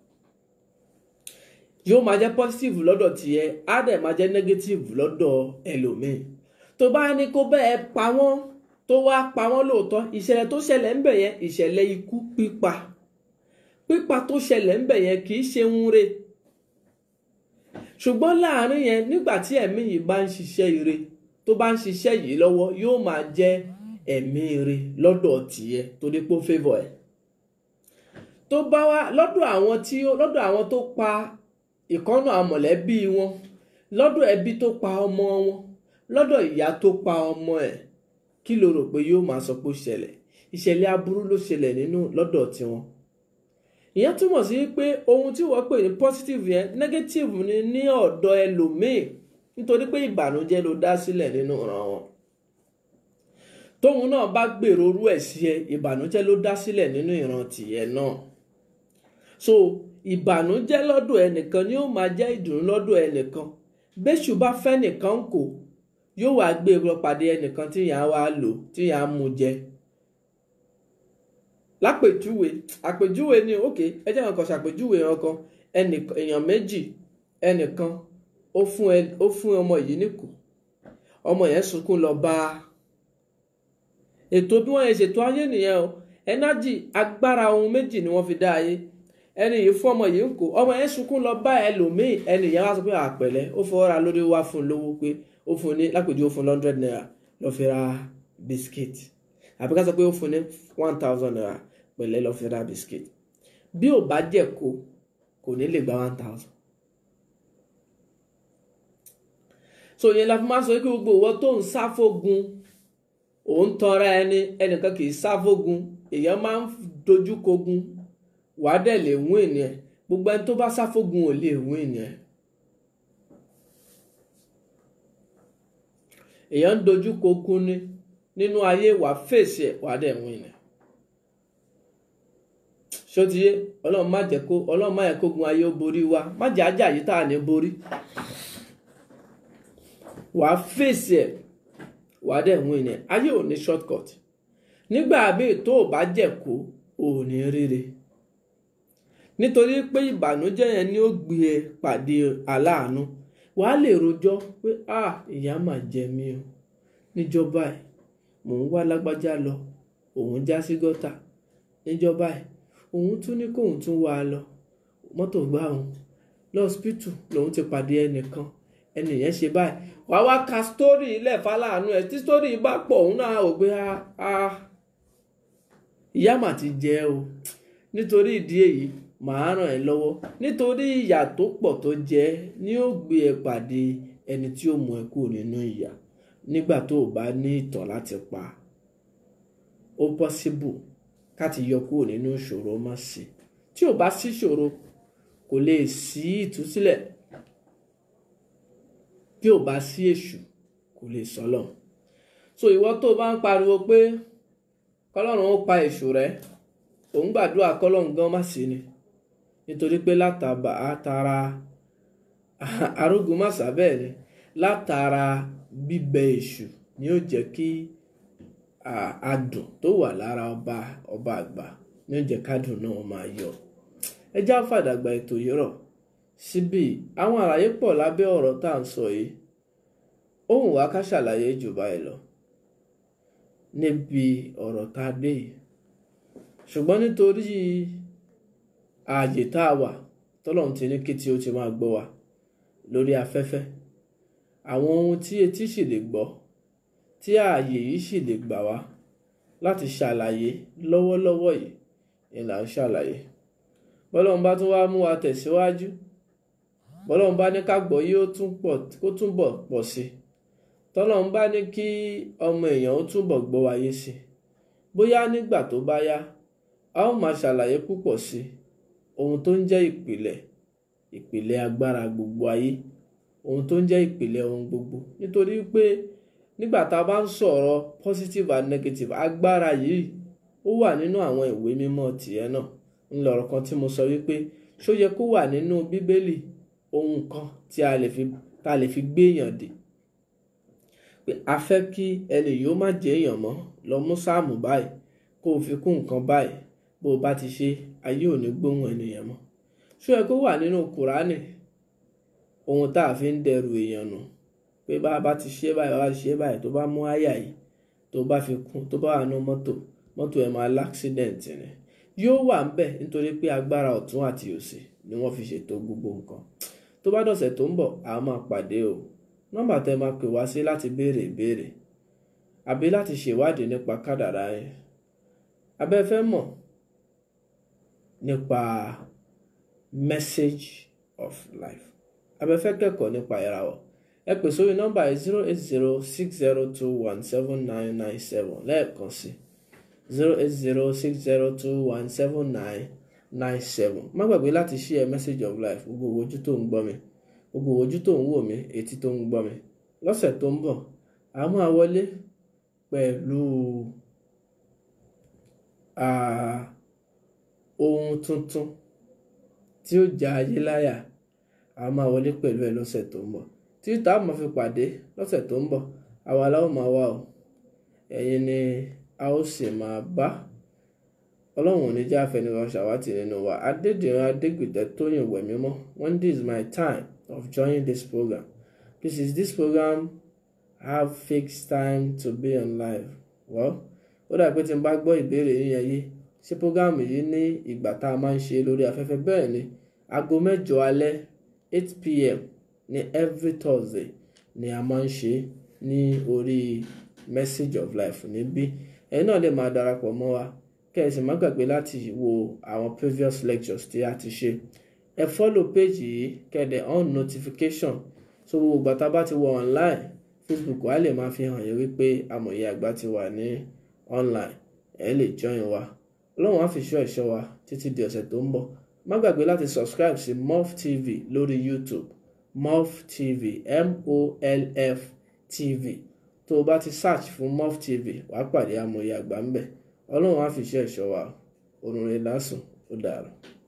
yóò máa jẹ positive lọ́dọ̀ tiẹ̀ á dẹ̀ máa jẹ negative lọ́dọ̀ ẹlòmíì tó bá ní kó bẹ́ẹ̀ pa wọ́n tó wá pa wọ́n lóòótọ́ ìṣẹ̀lẹ̀ tó ṣẹlẹ̀ ń bẹ̀ yẹn ìṣẹ̀lẹ̀ ikú pípa pípa tó ṣẹlẹ̀ ń bẹ̀ yẹn kì í ṣe ń re ṣùgbọ́n láàrin yẹn nígbà tí ẹ̀mí yìí bá ń ṣiṣẹ́ ire tó bá ń ṣiṣẹ́ yìí lọ́wọ́ yóò máa jẹ́ ẹ̀mí ire lọ́dọ̀ tìyẹ torí pé ó favour ẹ̀ tó bá wá lọ́dọ̀ àwọn tí lọ́dọ̀ àwọn tó pa ìkọ́nà àmọ̀lẹ́bí wọn lọ́dọ̀ ẹbí tó pa ọmọ wọn lọ́dọ̀ ìyá tó pa ọmọ ẹ̀ kí ló rò pé yóò máa sọ pé ó ṣẹlẹ̀ ìṣẹ̀lẹ̀ aburú ló ṣẹlẹ̀ nínú lọ́dọ̀ tiwọn ìyẹn túmọ̀ sí pé ohun tí wọ́n pè ní positive yẹn negative ni ní ọ̀dọ̀ ẹlòmíì nítorí pé ìbànújẹ́ ló dá sílẹ̀ nínú ọ̀ràn wọn tóun náà bá gbèrò orú ẹ̀ sí ẹ ìbànújẹ́ ló dá sílẹ̀ nínú ìran tìyẹ náà so ìbànújẹ́ lọ́dọ̀ ẹnìkan ni ó máa jẹ́ ìdùnnú lọ́dọ̀ ẹnìkan bẹ́ṣù bá fẹ́ nìkan kò yóò wá gbé lọ pàdé ẹnìkan tí yàá wá lò tí yàá mú jẹ lápèjúwe àpèjúwe ni ok ẹ jẹ́ nǹkan ṣàpèjúwe ọkàn èèyàn méjì ẹnìkan ó fún ẹ ó fún ọmọ yìí níkù ọmọ yẹn sunkún lọ bá ètò bí wọ́n yẹn ṣètò ayé nìyẹn o ẹnájì agbára ohun méjì ni wọ́n fi dá ayé ẹni yìí fún ọmọ yìí ń kó ọmọ yẹn sunkún lọ bá ẹlòmíì ẹni yẹn wá sọ pé àpẹlẹ ó fọwọ́ra lórí wá fún un lówó pé ó fún un ní lápèjú ó fún un hundred naira lọ fi ra biscuit àbí ká sọ pé ó fún un ní one thousand naira pẹ̀lẹ́ lọ fi ra biscuit bí ò bá jẹ́ kó kò ní lè gba one thousand. so yẹn la fi máa sọ pé gbogbo ìwọ tó ń sáfógun òun tọra ẹni ẹnìkan kì í sáfógun èèyàn máa ń dojú kogun wàá dẹ̀ lè wún ènìyàn gbogbo ẹni tó bá sáfógun ò lè wún ènìyàn. èèyàn ń dojú kogun ni nínú ayé wàá fèsì ẹ̀ wàá dẹ̀ wún ènìyàn ṣótiyé ọlọ́run má jẹ́ kó ọlọ́run má yẹ kógun ayé ó borí wa má jẹ́ ajá yìí tá à ní borí wàá fèsì ẹ̀ wàá dẹ̀ wọ́n ènìyàn ayé ò ní shortcut nígbà míì tó o bá jẹ̀ kó o ò ní ríre nítorí pé ìbànújẹ́ yẹn ni ó gbé ẹ pàdé aláàánú wàá lè rojọ́ pé ah ìyá mà jẹ mí o níjọba ẹ̀ mò ń wá lágbájá lọ òun já sí gọ́tà níjọba ẹ̀ òun tún ní kóun tún wá a lọ mọ́tò gbá òun lọ́sípítù lòun ti pàdé ẹnìkan ẹnì yẹn ṣe báyìí wà wá ka sítórì ilẹ̀ fáláàánú ẹ̀ tí sítórì bá pọ̀ òun náà ò gbé a ìyá mà ti jẹ o nítorí ìdí èyí màá ràn ẹ́ lọ́wọ́ nítorí ìyà tó pọ̀ tó jẹ ni ó gbé ẹ pàdé ẹni tí ó mú ẹ kúrò nínú ìyà nígbà tó o bá ní ìtàn láti pa ó possible káti yọ kúrò nínú ìṣòro má sí tí ò bá sí ìṣòro kò lè sí ìtúsílẹ̀ tí ò bá sí èṣù kò lè sọlọ so ìwọ tó o bá ń pariwo pé kọ́lọ́run ó pa èṣù rẹ òun gbàdúrà kọ́lọ́run gan má sí ni nítorí pé látàbà àtàrà arógun má sábẹ́ ni látara bíbẹ èṣù ni ó jẹ́ kí adùn tó wà lára ọba ọba àgbà ní oúnjẹ kádùn náà máa yọ ẹ já fàdàgbà ètò yìí rọ̀ síbí àwọn àlàyé pọ̀ lábẹ́ ọ̀rọ̀ tá à ń sọ yìí ó wù wá ká ṣàlàyé jù báyìí lọ níbi ọ̀rọ̀ tá a dé yìí ṣùgbọ́n nítorí ààyè tá a wà tọ́lọ́run ti ní kí tí ó ti máa gbọ́ wa lórí afẹ́fẹ́ àwọn ohun tí etí sì lè gbọ́ tí ààyè yìí sì lè gbà wá láti ṣàlàyé lọ́wọ́lọ́wọ́ yìí ni là ń ṣàlàyé bọ́lọ́run bá tún wá mú wa tẹ̀síwájú bọ́lọ́run bá ní ká gbọ́ yìí ó túnbọ̀ pọ̀ sí tọ́lọ́run bá ní kí ọmọ èèyàn ó túnbọ̀ gbọ́ wáyé sí bóyá nígbà tó bá yá a ó máa ṣàlàyé púpọ̀ sí ohun tó ń jẹ́ ìpìlẹ̀ ìpìlẹ̀ agbára gbogbo ayé ohun tó ń jẹ́ ìpìlẹ̀ ohun gbogbo nítorí pé nígbà tá a bá ń sọ̀rọ̀ positive and negative agbára yìí ó wà nínú àwọn ìwé mímọ́ tìẹ náà ńlọrọ̀ kan tí mo sọ wípé ṣó yẹ kó wà nínú bíbélì ohun kan tí a lè fi tá a lè fi gbéyàn dè pé a fẹ́ kí ẹni yóò má jẹ́ èèyàn mọ́ lọ mú sáàmù báyìí kó o fi kún nǹkan báyìí bó o bá ti ṣe ayé ò ní gbóhùn ènìyàn mọ́ ṣó yẹ kó wà nínú kùránì ohun tá a fi ń dẹrù èèyàn nù pé bá a bá ti ṣe báyìí bá a ti ṣe báyìí tó bá mú àyà yìí tó bá fi kún tó bá wà nínú mọ́tò mọ́tò ẹ̀ máa láksidẹ̀ǹtì ni yóò wà ń bẹ̀ nítorí pé agbára ọ̀tún àti òsì ni wọ́n fi ṣètò gbogbo nǹkan tó bá dọ̀sẹ̀ tó ń bọ̀ a máa pàdé o nọ́mbà tẹ́ máa pè wá sí láti béèrè ìbéèrè àbí láti ṣèwádìí nípa kádàrá yẹn abẹ́ fẹ́ mọ̀ nípa message of life abẹ́ fẹ́ kẹ́kọ̀ọ́ nípa ìràwọ̀ ẹ pè sórí nọ́mbà yìí zero eight zero six zero two one seven nine nine seven lẹ́ẹ̀kan sí zero eight zero six zero two one seven nine nine seven má gbàgbé láti share message of life gbogbo ojú tó ń gbọ́ mi gbogbo ojú tó ń wò mí etí tó ń gbọ́ mi lọ́sẹ̀ tó ń bọ̀ a máa wọlé pẹ̀lú ohun tuntun tí ó já ayé láyà a máa wọlé pẹ̀lú ẹ lọ́sẹ̀ tó ń bọ̀ tí tá a máa fi pàdé lọ́sẹ̀ tó ń bọ̀ àwa la ó máa wá o ẹ̀yin ni a ó sì máa bá ọlọ́run ò ní jẹ́ àfẹnirọ̀ ṣàwátì nínú wa adédìran adégbìtẹ́ tóyìn wẹ̀ mímọ́ when this is my time of joining this program this is this program have fixed time to be on live well ó dà pé tí n bá gbọ́ ìbéèrè yín yẹn yé ṣé program yìí ní ìgbà tá a máa ń ṣe lórí afẹ́fẹ́ bẹ́ẹ̀ ni aago mẹ́jọ alẹ́ eight pm ní every thursday ni a máa ń ṣe ní orí message of life níbí ẹ̀yin náà lè máa darapọ̀ mọ́ wa kẹ́sì má gbàgbé láti wo àwọn previous lectures tí a ti ṣe ẹ follow page yìí kẹ́dẹ̀ on notification so gbogbo ìgbà tá a bá ti wọ online facebook wa lè máa fi hàn yín wípé amòye àgbà ti wà ní online ẹ lè join wa ọlọ́run á fi ṣọ́ ẹ̀ṣọ́ wa títí di ọ̀sẹ̀ tó ń bọ̀ má gbàgbé láti subscribe sí morf tv lórí youtube morf tv m-o-l-f tv tó o bá ti search fún morf tv wàá pàdé amòye àgbà ń bẹ̀ ọlọ́run á fi ṣọ́ ẹ̀ṣọ́ wa òrùn rẹ̀ lásùn ó dàrú.